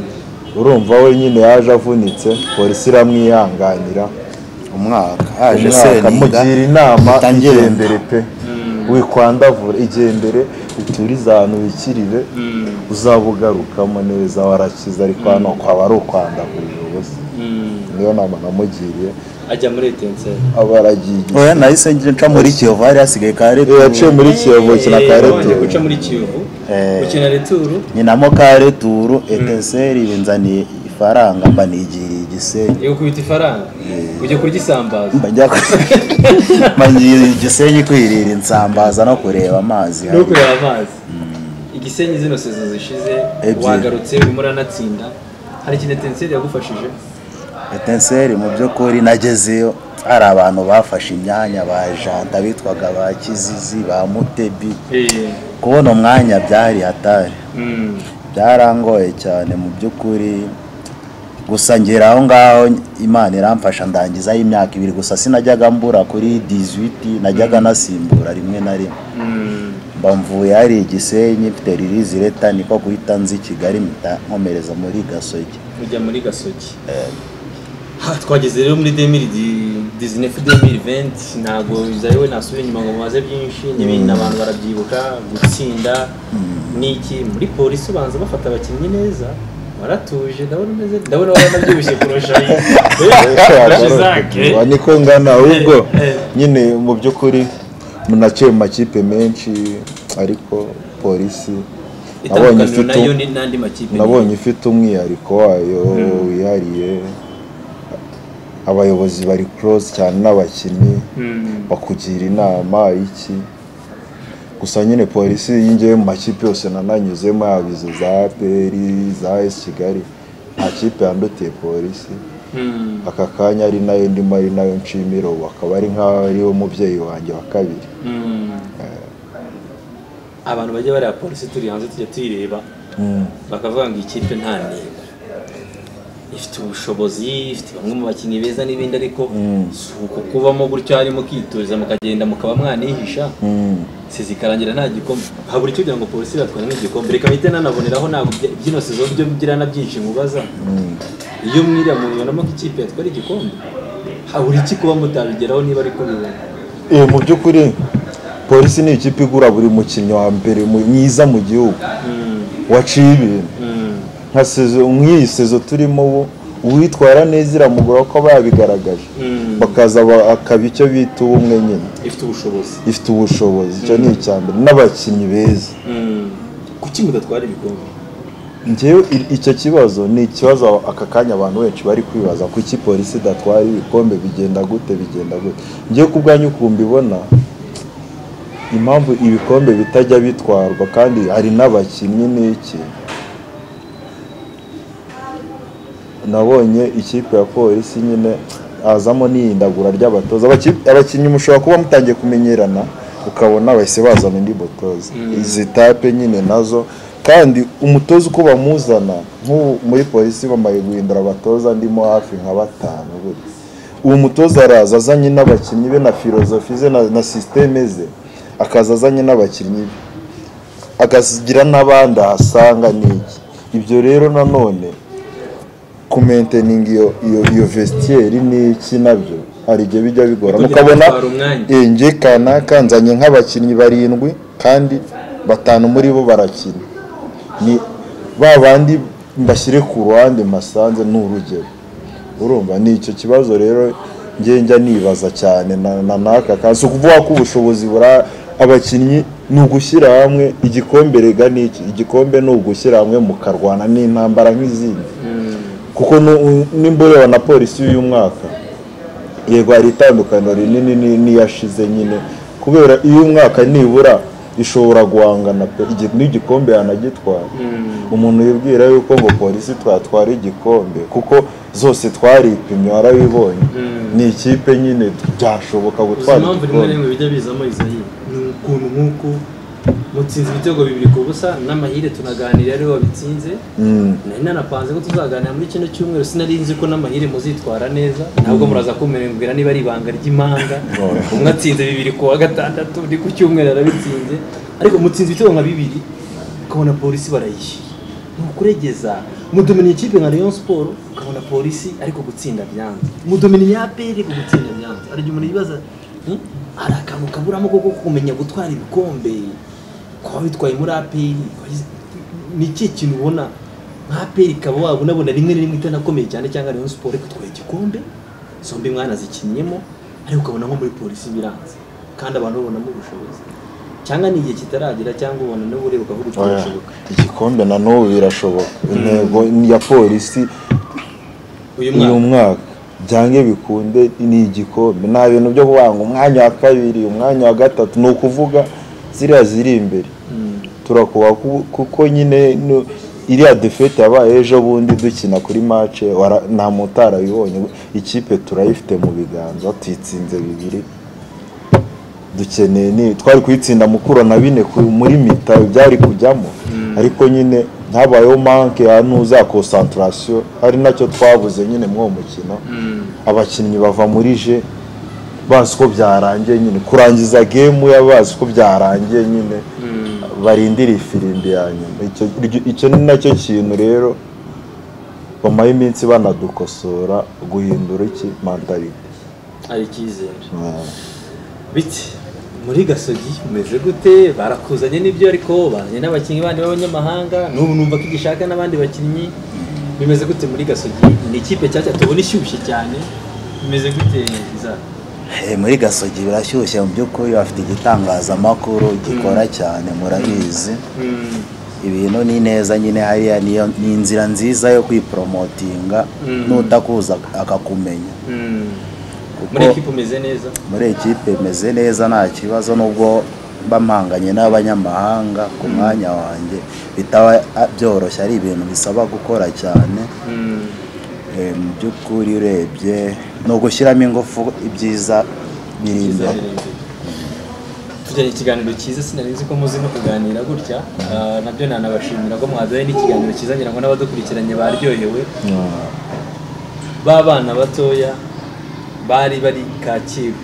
Speaker 2: urumva we nyine yaje avunitse polisi iramwihanganira
Speaker 4: umwaka haje
Speaker 2: umwaka
Speaker 4: seninga
Speaker 2: mugira inama
Speaker 4: mpita ngenda.
Speaker 2: igendere pe wikwandavura igendere uturize ahantu wikirire
Speaker 3: Mm.
Speaker 2: uzaba ugarukamo neza warakize ariko hano kwaba ari ukwandavurira ubusa
Speaker 3: Mm.
Speaker 2: niyo nama namugiriye
Speaker 3: ajya muri etenseri
Speaker 2: aba aragiye
Speaker 4: oya nahise nca muri kiyovu hari hasigaye ka
Speaker 2: Eh, yaciye
Speaker 4: returu
Speaker 2: muri kiyovu kina
Speaker 3: Eh, wabanje guca
Speaker 2: kareturu
Speaker 3: muri kiyovu
Speaker 4: Eh.
Speaker 3: gukina returu
Speaker 4: nyinamo ka returu eteseri binzaniye ifaranga mba nigiriye igisenyi
Speaker 3: igukubita ifaranga ujya kurya isambaza
Speaker 4: mbajya mbajya igisenyi kwirira insambaza no kureba amazi
Speaker 3: no kureba amazi igisenyi zino sezo zishize
Speaker 4: Ebyiri.
Speaker 3: wagarutse urimo uranatsinda hari ikintu etenseri yagufashije
Speaker 4: etenseri mu by'ukuri nagezeyo hari abantu bafashe imyanya ba janta bitwaga ba kizizi ba mutebi
Speaker 3: Eh,
Speaker 4: kubona umwanya byari hatari
Speaker 3: mm,
Speaker 4: byarangoye cyane mu by'ukuri gusa ngera aho ngaho imana iramfasha ndangizaho imyaka ibiri gusa sinajyaga mbura kuri 18 najyaga nasimbura rimwe na rimwe
Speaker 3: mm,
Speaker 4: mba mvuye hari igisenyi mfite ririzi leta niko guhita nzi i kigali mpita nkomereza muri gasogi
Speaker 3: ujya muri gasogi Ha, twageze rero muri 2019-2020 ntabwo bizariwe nasubira inyuma ngo mubaze byinshi n'ibindi abantu barabyibuka gutsinda n'iki muri polisi ubanza bafata abakinnyi neza waratuje ndabona umeze ndabona waranabyibushye kurusha kurusha izake
Speaker 2: Wa niko ngana ahubwo
Speaker 3: Eh, eh.
Speaker 2: nyine mu by'ukuri munaciye mu makipe menshi ariko polisi nabonye
Speaker 3: itandukaniro
Speaker 2: ifite
Speaker 3: nayo
Speaker 2: um-
Speaker 3: ni n'andi makipe
Speaker 2: nabonye ifite umwihariko wayo wihariye abayobozi bari close cyane n'abakinnyi
Speaker 3: Mm.
Speaker 2: bakugira inama iki gusa nyine polisi yinjiye mu makipe yose nananyuzemo yaba izo za peri za esi kigali nta kipe yandutiye polisi
Speaker 3: Mm.
Speaker 2: aka kanya ari nayo ndimo ari nayo nshimira ubu akaba ari nk'aho ari we mubyeyi wanjye wa kabiri
Speaker 3: Mm. abantu bajya bariya polisi turi hanze tujya tuyireba bakavuga ngo ikipe nta ntego ifite ubushobozi ifite bamwe mu bakinnyi beza n'ibindi ariko si uko kubamo gutyo harimo mukituriza mukagenda mukaba mwanihisha
Speaker 2: Mm.
Speaker 3: si zikarangira nta gikombe habura icyo kugira ngo polisi batware nk'igikombe reka mpite nanaboneraho ntabwo ibya- byino sezo byo bigira na byinshi mubaza iyo mwiriya muntu ubonamo ko ikipe yatwara igikombe habura iki kuba mutabigeraho niba ari kubibona
Speaker 2: Eh, mu by'ukuri polisi ni ikipe igura buri mukinnyi wa mbere mu- mwiza mu gihugu
Speaker 3: Mm,
Speaker 2: waciye ibintu
Speaker 3: mm,
Speaker 2: nka sezo nk'iyi sezo turimo ubu uwitwara neza iramugura ko aba yabigaragaje
Speaker 3: mm.
Speaker 2: bakaza ba- akaba icyo bita ubumwe nyine
Speaker 3: ifite ubushobozi
Speaker 2: ifite ubushobozi icyo ni icya mbere n'abakinnyi beza
Speaker 3: Mm. kuki mudatwara ibikombe
Speaker 2: njyewe i- icyo kibazo ni ikibazo aka kanya abantu benshi bari kwibaza kuki polisi idatwara ibikombe bigenda gute bigenda gute njyewe ku bwanyu ukuntu mbibona impamvu ibikombe bitajya bitwarwa kandi hari n'abakinnyi n'iki nabonye ikipe ya polisi nyine hazamo n'ihindagura ry'abatoza Abaki- abakinnyi mushobora kuba mutangiye kumenyerana ukabona bahise bazana undi mutoza izi tape nyine nazo kandi umutoza uko bamuzana nk'ubu muri polisi bamaye guhindura abatoza ndimo hafi nka batanu gutya uwo mutoza araza azanye n'abakinnyi be na filozofi ze na, na sisiteme ze akaza azanye n'abakinnyi be akagira n'abandi ahasanga n'iki ibyo rero nanone kumenteninga iyo iyo iyo vestiyeri n'iki nabyo hari igihe bijya bigora
Speaker 3: Kugira ngo
Speaker 2: mukabona
Speaker 3: bitware umwanya.
Speaker 2: eh, nge kanaka nzanye nk'abakinnyi barindwi kandi batanu muri bo barakina ni ba bandi mbashyire ku ruhande masanze ni urugero urumva ni icyo kibazo rero nge njya nibaza cyane na- na n'aka kazi si ukuvuga ko ubushobozi bura abakinnyi ni ugushyira hamwe igikombe rega ni iki igikombe ni ugushyira hamwe mukarwana n'intambara nk'izindi kuko nu- nimba ureba na polisi y'uyu mwaka yego hari itandukaniro rinini ni- n'iyashize nyine kubera iyo umwaka nibura ishobora guhangana pe igi- n'igikombe yanagitwara umuntu yibwira yuko ngo polisi twatwara igikombe kuko zose twaripimye warabibonye ni ikipe nyine byashoboka
Speaker 3: uzi
Speaker 2: gutwara
Speaker 3: impamvu rimwe na
Speaker 2: igikombe
Speaker 3: rimwe bijya bizamo izo hino ni ukuntu nk'uko mutsinze ibitego bibiri ku busa n'amahire tunaganira ariwe wabitsinze
Speaker 2: Mm.
Speaker 3: nari nanapanze ko tuzaganira muri kino cyumweru sinari nzi ko n'amahire muzitwara neza ntabwo muraza kumbwira niba ari ibanga ry'imanga umwe atsinze bibiri ku wa gatandatu undi ku cyumweru arabitsinze ariko mutsinze ibitego nka bibiri ukabona polisi barayishyuye ni ukuregeza mudominiye ikipe nka Rayon Sport ukabona polisi ariko gutsinda byanze mudominiye APR ariko gutsinda byanze hari igihe umuntu yibaza "Hmm, hari akantu kaburamo ko kumenya gutwara ibikombe kuba bitwaye muri APR ni ikihe kintu ubona nka peri ikaba waba unabona rimwe na rimwe itanakomeye cyane cyangwa Rayon Sport ariko itwaye igikombe zombi mwanazikinniyemo ariko ukabona nko muri polisi biranze kandi abantu babonamo ubushobozi cyangwa ni igihe kitaragera cyangwa ubona niba ureba ukavuga uti
Speaker 2: Oya,
Speaker 3: birashoboka
Speaker 2: igikombe na n'ubu birashoboka intego ni iya polisi
Speaker 3: uyu
Speaker 2: uyu
Speaker 3: mwaka
Speaker 2: mwaka byange bikunde ni igikombe nta bintu byo kubanga umwanya wa kabiri umwanya wa gatatu ni ukuvuga ziriya ziri imbere
Speaker 3: Mm.
Speaker 2: turakuba ku- kuko nyine no- iriya defete yabaye ejo bundi dukina kuri mace nta muntu utarabibonye ikipe turayifite mu biganza tuyitsinze bibiri dukeneye ni twari kuyitsinda mukuro na bine ku- muri mita byari kujyamo ariko nyine habayeho manke nuza konsantarasiyo ari nacyo twabuze nyine muri uwo mukino abakinnyi bava muri je bazi ko byarangiye nyine kurangiza gemu yabazi ko byarangiye nyine barindira ifirimbi ya nyuma icyo icyo ni nacyo kintu rero bamaye iminsi banadukosora guhindura iki mandarite
Speaker 3: hari icyizere biti muri gasogi umeze gute barakuzanye n'ibyo ariko bazanye n'abakinnyi bandi b'abanyamahanga n'ubu numva ko igishaka n'abandi bakinnyi bimeze gute muri gasogi ni ikipe nshyashya tubona ishyushye cyane bimeze gute za
Speaker 4: Eh, muri gasogi birashyushye mu by'ukuri bafite igitangazamakuru gikora cyane murabizi ibintu ni neza nyine hariya niyo ni inzira nziza yo kwiporomotinga
Speaker 3: Mm.
Speaker 4: n'utakuza akakumenya
Speaker 3: Mm.
Speaker 4: kuko
Speaker 3: muri ekipa umeze neza
Speaker 4: muri ekipe meze neza nta kibazo nubwo mba mpanganye n'abanyamahanga ku mwanya wanjye bitaba a- byoroshye ari ibintu bisaba gukora cyane
Speaker 3: Mm.
Speaker 4: Eh, mu by'ukuri urebye ni ugushyiramo ingufu ibyiza biri
Speaker 3: Cyiza
Speaker 4: imbere
Speaker 3: birenze. tugiranye ikiganiro cyiza sinari nzi ko muzi no kuganira gutya Ah, nabyo nanabashimira ko mwaduhaye n'ikiganiro cyiza ngira ngo n'abadukurikiranye baryohewe b'abana batoya bari bari kacyiru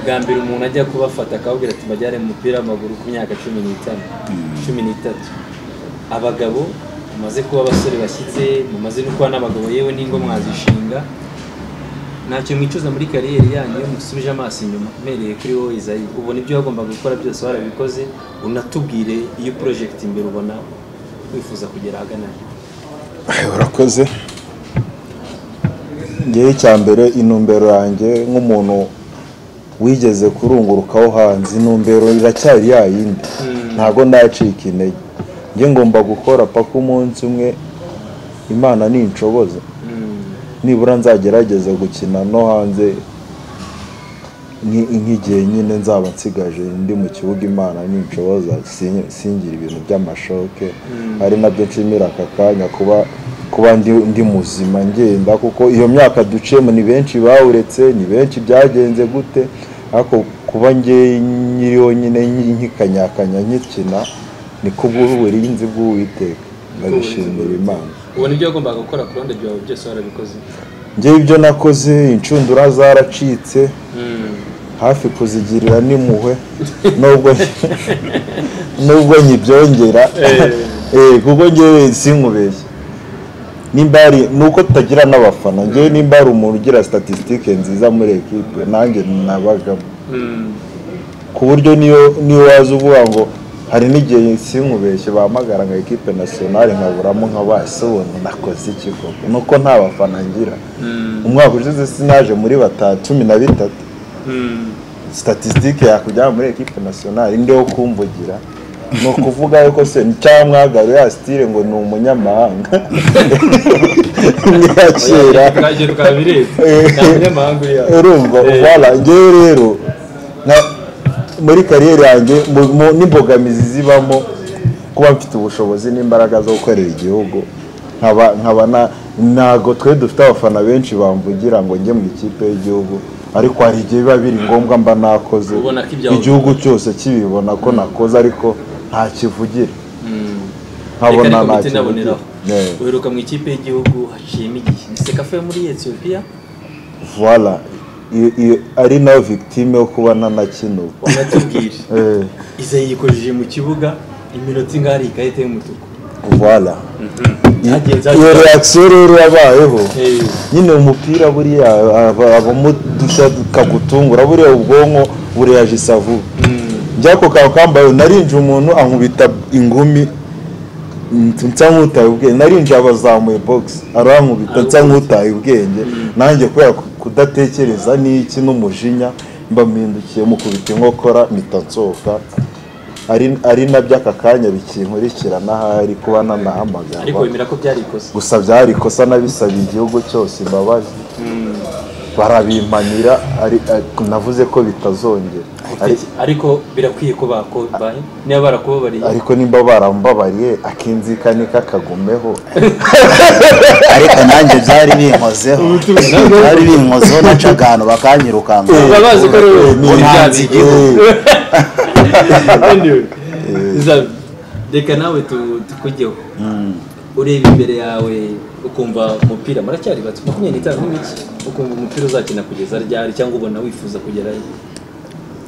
Speaker 3: bwa mbere umuntu ajya kubafata akababwira ati bajyane mu mupira w'amaguru ku myaka cumi n'itanu cumi n'itatu abagabo mumaze kuba abasore bashyitse mumaze no kuba n'abagabo yewe n'ingo mwazishinga ntacyo mwicuza muri kariyeri yanyu iyo musubije amaso inyuma mpereye kuri wowe izayi ubona ibyo wagombaga gukora byose warabikoze unatubwire iyo porojegiti imbere ubona wifuza kugera ahagana he.
Speaker 2: urakoze ngewe icya mbere intumbero yanjye nk'umuntu wigeze kurungurukaho hanze intumbero iracyari ya yindi ntabwo ndacika intege njye ngomba gukora paka umunsi umwe imana ninshoboza
Speaker 3: Mm.
Speaker 2: nibura nzagerageze gukina no hanze nki- nk'igihe nyine nzaba nsigaje ndi mu kibuga imana ninshoboza sin- singire ibintu by'amashoke ari nabyo nshimira aka kanya kuba kuba ndi, ndi muzima ngenda kuko iyo myaka duciyemo ni benshi bawuretse ni benshi byagenze gute ariko kuba ngewe nyiriho nyine nki- nkikanyakanya nkikina ni kubw'uburinzi bw'uwiteka ndabishimira imana
Speaker 3: ubona ibyo wagombaga gukora ku ruhande rwawe byose warabikoze
Speaker 2: ngewe ibyo nakoze inshundura zaracitse hafi kuzigirira n'impuhwe nubwo nubwo nyibyongera eh kuko ngewe sinkubeshye nimba ari nuko tutagira n'abafana ngewe nimba ari umuntu ugira statisitike nziza muri ekipe nanjye nabagamo ku buryo niyo niyo waza uvuga ngo hari n'igihe sinkubeshye bahamagara nka ekipe nasiyonari nkaburamo nka basobona nakoze iki koko nuko nta bafana ngira umwaka ushize sinaje muri batanu cumi na bitatu statisitike yakujyana muri ekipe nasiyonari ndi wo kumvugira ni ukuvuga yuko se cyangwa mwagaru ya sitire ngo ni umunyamahanga niya kera
Speaker 3: twagera ukaba bireba nta munyamahanga uri hano
Speaker 2: urumva ubara ngewe rero na- muri kariyeri yanjye mu- mu- n'imbogamizi zibamo kuba mfite ubushobozi n'imbaraga zo gukorera igihugu nkaba nkaba na- ntago twe dufite abafana benshi bamvugira ngo njye mu ikipe y'igihugu ariko hari igihe biba biri ngombwa mba nakoze
Speaker 3: Ubona ko ibyawe-
Speaker 2: igihugu cyose kibibona ko nakoze ariko nta kivugira
Speaker 3: reka
Speaker 2: nkabona
Speaker 3: ariko
Speaker 2: nta
Speaker 3: miti
Speaker 2: kivugira
Speaker 3: naboneraho
Speaker 2: Yeah.
Speaker 3: uheruka mu ikipe y'igihugu haciyemo igihe ni sekafa yo muri etiyopiya
Speaker 2: Voilà. Iyo- iyo- ari nawe victime yo kuba nanakinurwa
Speaker 3: unatubwire
Speaker 2: Eh,
Speaker 3: iza yikojeje mu kibuga iminota ingana hari ikarita y'umutuku
Speaker 2: voilà
Speaker 3: Zagiye- zagiye-
Speaker 2: iyo reaction rero yabayeho
Speaker 3: Eh,
Speaker 2: nyine umupira buriya aba- abamo dushya kakutungura buriya ubwonko bureyajisa vuba byako kawe kambaye narinje umuntu ankubita ingumi nsa- nsa nk'utaye ubwenge narinje abazamuye box arankubita nsa nk'utaye ubwenge nanjye kubera ku- kudatekereza n'iki n'umujinya mbampindukiye mukubita inkokora mpita nsohoka ari ari nabyo aka kanya bikinkurikirana ahari kuba nanahamagara
Speaker 3: ariko wemera ko byari ikosa
Speaker 2: gusa byari ikosa n'abisabiye igihugu cyose imbabazi barabimpanira ari- ari- navuze ko bitazongera Ari-
Speaker 3: ariko birakwiye ko bakobaye niba barakubabariye
Speaker 2: ariko nimba barambabariye akinzikanika kagumeho
Speaker 4: ariko nanjye byari binkozeho byari binkozeho naca akantu bakanyirukanka
Speaker 3: Baba bazi ko ari wowe
Speaker 4: Ubu ntanze igihugu
Speaker 3: Anyway, Zabi, reka nawe tu- tukujyeho ureba imbere yawe ukumva umupira muracyari bato makumyabiri n'itanu n'imiki ukumva umupira uzakina kugeza ryari cyangwa ubona wifuza kugerayo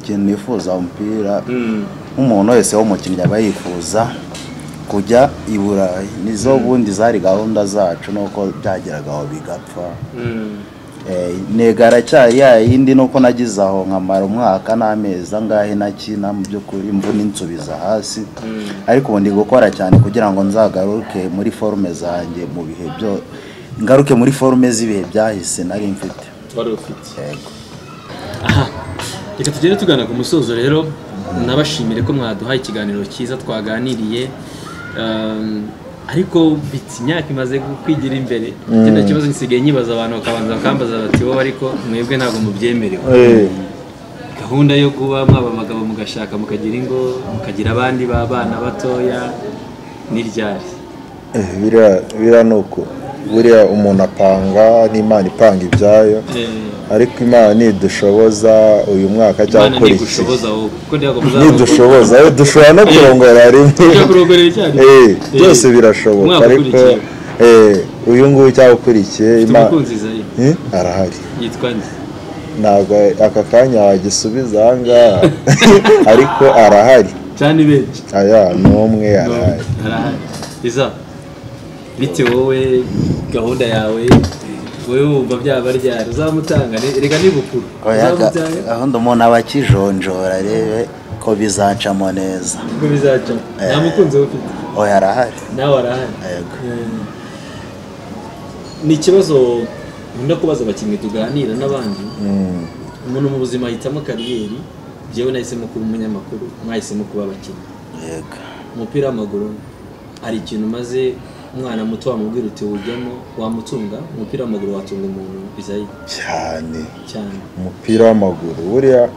Speaker 4: ikintu nifuza umupira
Speaker 3: Mm.
Speaker 4: nk'umuntu wese w'umukinnyi aba yifuza kujya i burayi nizo bundi zari gahunda zacu nuko byageragaho bigapfa
Speaker 3: Mm.
Speaker 4: Eh, intego aracyari ya yindi nuko nagize aho nkamara umwaka n'amezi angahe nakina mu by'ukuri imvune insubiza hasi ariko ubu ndi gukora cyane kugira ngo nzagaruke muri forume zanjye mu bihe byo ngaruke muri forume z'ibihe byahise nari mfite
Speaker 3: wari ufite
Speaker 4: Yego.
Speaker 3: aha reka tugere tugana ku musozo rero nabashimire ko mwaduhaye ikiganiro cyiza twaganiriye ariko bitse imyaka imaze kwigira imbere ikindi kibazo gisigaye nyibaza abantu bakabanza bakambaza bati wowe ariko mwebwe ntabwo mubyemerewe gahunda yo kuba mwaba abagabo mugashaka mukagira ingo mukagira abandi b'abana batoya n'iryari
Speaker 2: biriya ni uko buriya umuntu apanga n'imana ipanga ibyayo ariko imana nidushoboza uyu mwaka cyangwa
Speaker 3: imana
Speaker 2: ukora iki
Speaker 3: ntigushoboza wowe kuko ntabwo
Speaker 2: nidushoboza eh, dushobora no kurongora rimwe
Speaker 3: Ushobora kurongora icyarimwe.
Speaker 2: Eh, byose
Speaker 3: Eh,
Speaker 2: birashoboka
Speaker 3: umwaka
Speaker 2: ariko
Speaker 3: ukurikiye.
Speaker 2: eh, uyu nguyu cyangwa ukurikiye Imana-
Speaker 3: umukunzi zayi
Speaker 2: Eh, arahari
Speaker 3: yitwa nde
Speaker 2: ntabwo aka kanya wagisubiza ahangaha ariko arahari
Speaker 3: cyane benshi
Speaker 2: aya ni umwe arahari
Speaker 3: arahari iza bite wowe gahunda yawe wowe wumva byaba ryari uzamutanga ni- reka nibukuru
Speaker 4: Oya, ga-
Speaker 3: uzamutanga
Speaker 4: gahunda umuntu aba akijonjora arebe ko bizacamo neza
Speaker 3: ubwo bizaca nta mukunzi we ufite
Speaker 4: oya arahari
Speaker 3: nawe arahari
Speaker 4: Yego.
Speaker 3: Mm. ni ikibazo nkunda kubaza abakinnyi tuganira n'abandi
Speaker 2: Mm,
Speaker 3: umuntu mu buzima ahitamo kariyeri njyewe nahisemo kuba umunyamakuru mwahisemo kuba abakinnyi
Speaker 4: yego
Speaker 3: umupira w'amaguru hari ikintu umaze umwana muto wamubwira uti wujyamo wamutunga umupira w'amaguru watunga umuntu bizayi
Speaker 2: cyane
Speaker 3: cyane
Speaker 2: umupira w'amaguru buriya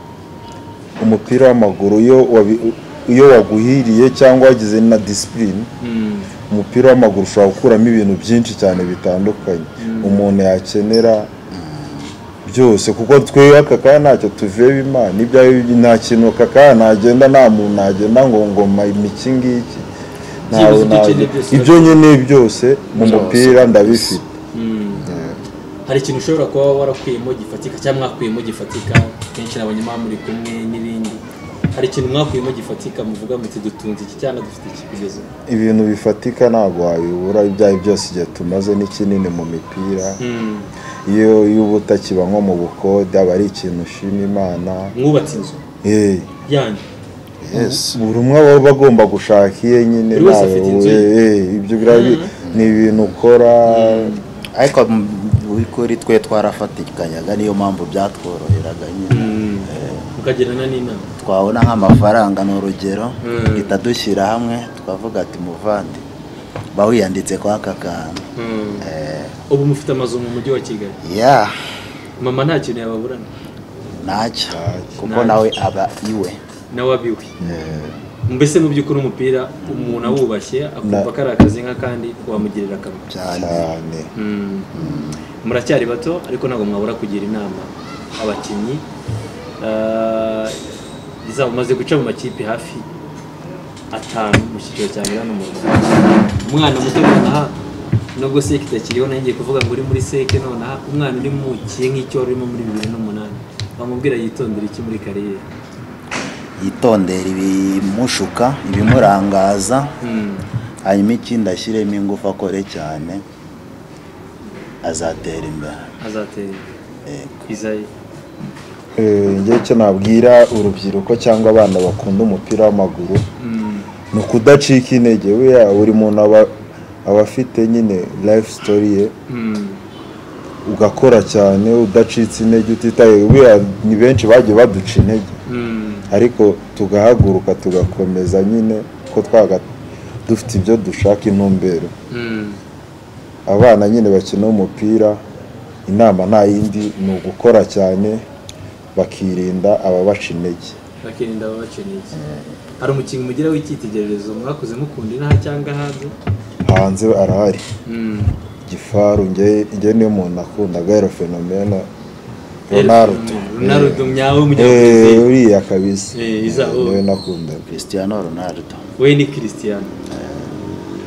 Speaker 2: umupira w'amaguru iyo wabi- iyo waguhiriye cyangwa wagize na disipurine
Speaker 3: Mm.
Speaker 2: umupira w'amaguru ushobora gukuramo ibintu byinshi cyane bitandukanye umuntu yakenera byose kuko twebwe aka kanya ntacyo tuveba imana ibyo ari byo nta kintu aka kanya nagenda nta muntu nagenda ngo ngoma iki ngiki ntawe
Speaker 3: Byibuze ibyo ukeneye byose
Speaker 2: nagenda ibyo nkeneye byose mu mupira ndabifite
Speaker 3: Mm. hari ikintu ushobora kuba warakuyemo gifatika cyangwa mwakuyemo gifatika kenshi nabonye muba muri kumwe n'ibindi hari ikintu mwakuyemo gifatika muvuga muti dutunze iki cyangwa dufite iki kugeza ubu
Speaker 2: ibintu bifatika ntabwo wabibura ibyo ari byo byose igihe tumaze n'ikinini mu mipira
Speaker 3: Mm.
Speaker 2: iyo iyo uba utakiba nko mu bukode aba ari ikintu ushima imana
Speaker 3: mwubatse inzu
Speaker 2: Eh.
Speaker 3: yanyu
Speaker 2: buri umwe aba aba agomba gushaka iye nyine
Speaker 3: Buri wese
Speaker 2: nawe
Speaker 3: afite inzu ye.
Speaker 2: we- eh, ibyo birabi ni ibintu ukora
Speaker 4: ariko mu by'ukuri twe twarafatikanaga niyo mpamvu byatworoheraga nyine
Speaker 3: mukagirana n'inama
Speaker 4: twabona nk'amafaranga ni urugero
Speaker 3: Mm.
Speaker 4: duhita dushyira hamwe twavuga ati muvandi bawiyanditse kwa aka kantu
Speaker 3: Mm.
Speaker 4: Eh,
Speaker 3: ubu mufite amazu mu mujyi wa kigali
Speaker 4: ya
Speaker 3: mama nta kintu yababurana
Speaker 4: ntacyo kuko
Speaker 3: Ntacyo.
Speaker 4: nawe aba iwe
Speaker 3: nawe abiwe mbese mu by'ukuri umupira umuntu awubashye akumva
Speaker 2: Na-
Speaker 3: ko ari akazi nk'akandi wamugirira akamaro
Speaker 4: cyane
Speaker 2: cyane
Speaker 3: Mm. muracyari bato ariko ntabwo mwabura kugira inama abakinnyi Ah, izaba umaze guca mu makipe hafi atanu mu cyiciro cya mbere hano mu rwanda umwana muto nonaha nubwo seke itakiriho nayo ngiye kuvuga ngo uri muri seke nonaha umwana uri mu kiye nk'icyoro urimo muri bibiri n'umunani wamubwira yitondere iki muri kariyeri
Speaker 4: yitondera ibimushuka ibimurangaza
Speaker 3: Mm.
Speaker 4: hanyuma ikindi ashyiremo ingufu akore cyane azatera imbere
Speaker 3: azatera imbere.
Speaker 4: Eh,
Speaker 3: izayi
Speaker 2: Eh, njye icyo nabwira urubyiruko cyangwa abana bakunda umupira w'amaguru
Speaker 3: Mm.
Speaker 2: ni ukudacika intege buriya buri muntu aba aba afite nyine life story ye
Speaker 3: Mm.
Speaker 2: ugakora cyane udacitse intege utitaye buriya ni benshi bagiye baduca intege
Speaker 3: Mm.
Speaker 2: ariko tugahaguruka tugakomeza nyine ko twaga dufite ibyo dushaka intumbero
Speaker 3: Mm.
Speaker 2: abana nyine bakina umupira inama nta yindi ni ugukora cyane bakirinda ababaca intege
Speaker 3: bakirinda ababakeneye iki hari umukinnyi mugira w'icyitegererezo mwakuze mukunda inaha cyangwa hanze
Speaker 2: hanze arahari gifaru njye njye niyo muntu nakundaga ero fenomena Ronaldo
Speaker 3: ronarudo myawe
Speaker 2: Eh, eh,
Speaker 3: w'umunyabrazil
Speaker 2: uriya kabisa
Speaker 3: Eh, iza,
Speaker 2: Eh,
Speaker 3: oh.
Speaker 2: niwe nakundaga
Speaker 4: Cristiano Ronaldo
Speaker 3: we ni christian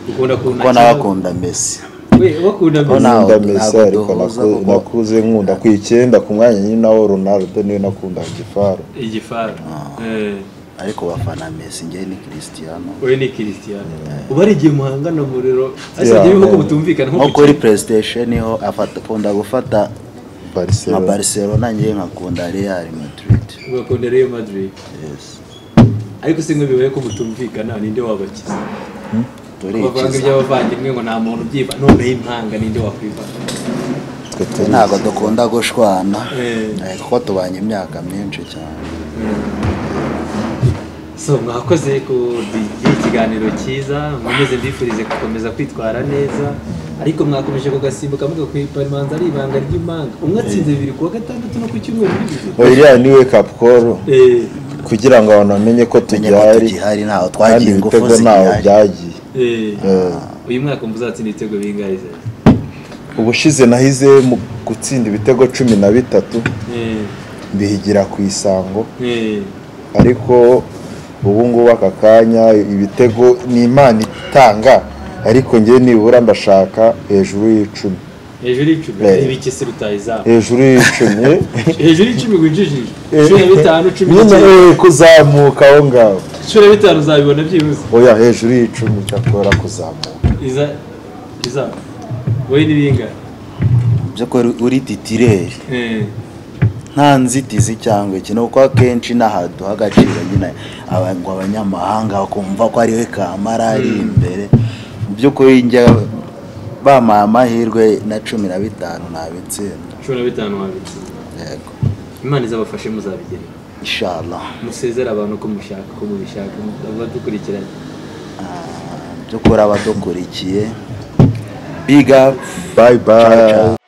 Speaker 3: ukunda kuntu
Speaker 4: kuko nawe akunda Messi
Speaker 3: we bakunda
Speaker 4: Ko nawe-
Speaker 2: nkunda
Speaker 4: ntabwo
Speaker 2: Messi ariko
Speaker 4: duhuza
Speaker 2: naku-
Speaker 4: kuko-
Speaker 2: nakuze nkunda ku icyenda ku mwanya nyine nawo Ronaldo niwe nakundaga gifaru
Speaker 3: igifaru Eh,
Speaker 4: ariko bafana Messi njye ni Cristiano
Speaker 3: we ni christian ubu ari igihe muhangana umuriro
Speaker 2: Yeah,
Speaker 3: asabye bihugu
Speaker 2: man.
Speaker 3: mutumvikana nko
Speaker 4: nko
Speaker 3: ku
Speaker 4: kuri PlayStation niho afata akunda gufata nka
Speaker 2: Barcelona
Speaker 4: Barcelona njye nkakunda Real Madrid
Speaker 3: kigo, ugakunda real madrid
Speaker 4: yes
Speaker 3: ariko si nk'iyo bibaye ko mutumvikana ninde wabakiza bavanga
Speaker 4: turikiza
Speaker 3: iby'abavandimwe ngo nta muntu ubyiba noneho impanga ninde wakwivanga
Speaker 2: twe turi
Speaker 4: ntabwo dukunda gushwana
Speaker 3: Eh.
Speaker 4: Eh, kuko tubanye imyaka myinshi cyane
Speaker 3: so mwakoze ku iki ikiganiro cyiza mwemeze mbifurize gukomeza kwitwara neza ariko mwakomeje kugasimbuka muvuga ko iparimanza ari ibanga ry'imanga umwe atsinze bibiri ku wa gatandatu no ku cyumweru n'ibihe
Speaker 2: iriya ni wake up call kugira ngo abantu bamenye ko tugihari
Speaker 4: tugihari ntaho
Speaker 2: kandi
Speaker 4: twagiye ingufu
Speaker 2: ibitego ntaho
Speaker 4: zigihari
Speaker 2: byagiye Eh,
Speaker 3: uyu mwaka mba uzatsinda ibitego bingahe se?
Speaker 2: ubushize nahize mu gutsinda ibitego cumi na bitatu
Speaker 3: Eh,
Speaker 2: mbihigira ku isango
Speaker 3: eh,
Speaker 2: ariko ubu ngubu aka kanya ibitego ni imana itanga ariko njye nibura ndashaka hejuru y'icumi
Speaker 3: hejuru y'icumi
Speaker 2: Eh.
Speaker 3: ibikisi rutayizamu
Speaker 2: hejuru y'icumi
Speaker 3: hejuru y'icumi winjijije cumi na bitanu cumi
Speaker 2: nyine
Speaker 3: n'icyenda
Speaker 2: eh, kuzamuka aho ngaho
Speaker 3: cumi na bitanu uzabibona byibuze
Speaker 2: oya hejuru y'icumi cyakora kuzamuka
Speaker 3: iza izamu wowe ni bingahe
Speaker 4: byo ko uri titireri
Speaker 3: Eh,
Speaker 4: nta nzitizi cyangwa ikintu kuko akenshi n'aha duha agaciro nyine aba- ngo abanyamahanga bakumva ko ariwe kamara ari imbere mu by'ukuri njya bampaye amahirwe na cumi na bitanu nabitsinda
Speaker 3: cumi na bitanu wabitsinda
Speaker 4: yego
Speaker 3: imana izabafashe muzabigerera
Speaker 4: inshallah
Speaker 3: musezera abantu ko mushaka ko mubishaka abadukurikiranye
Speaker 4: Ah, mu by'ukuri abadukurikiye biga
Speaker 2: bye bye
Speaker 4: Ciao, ciao.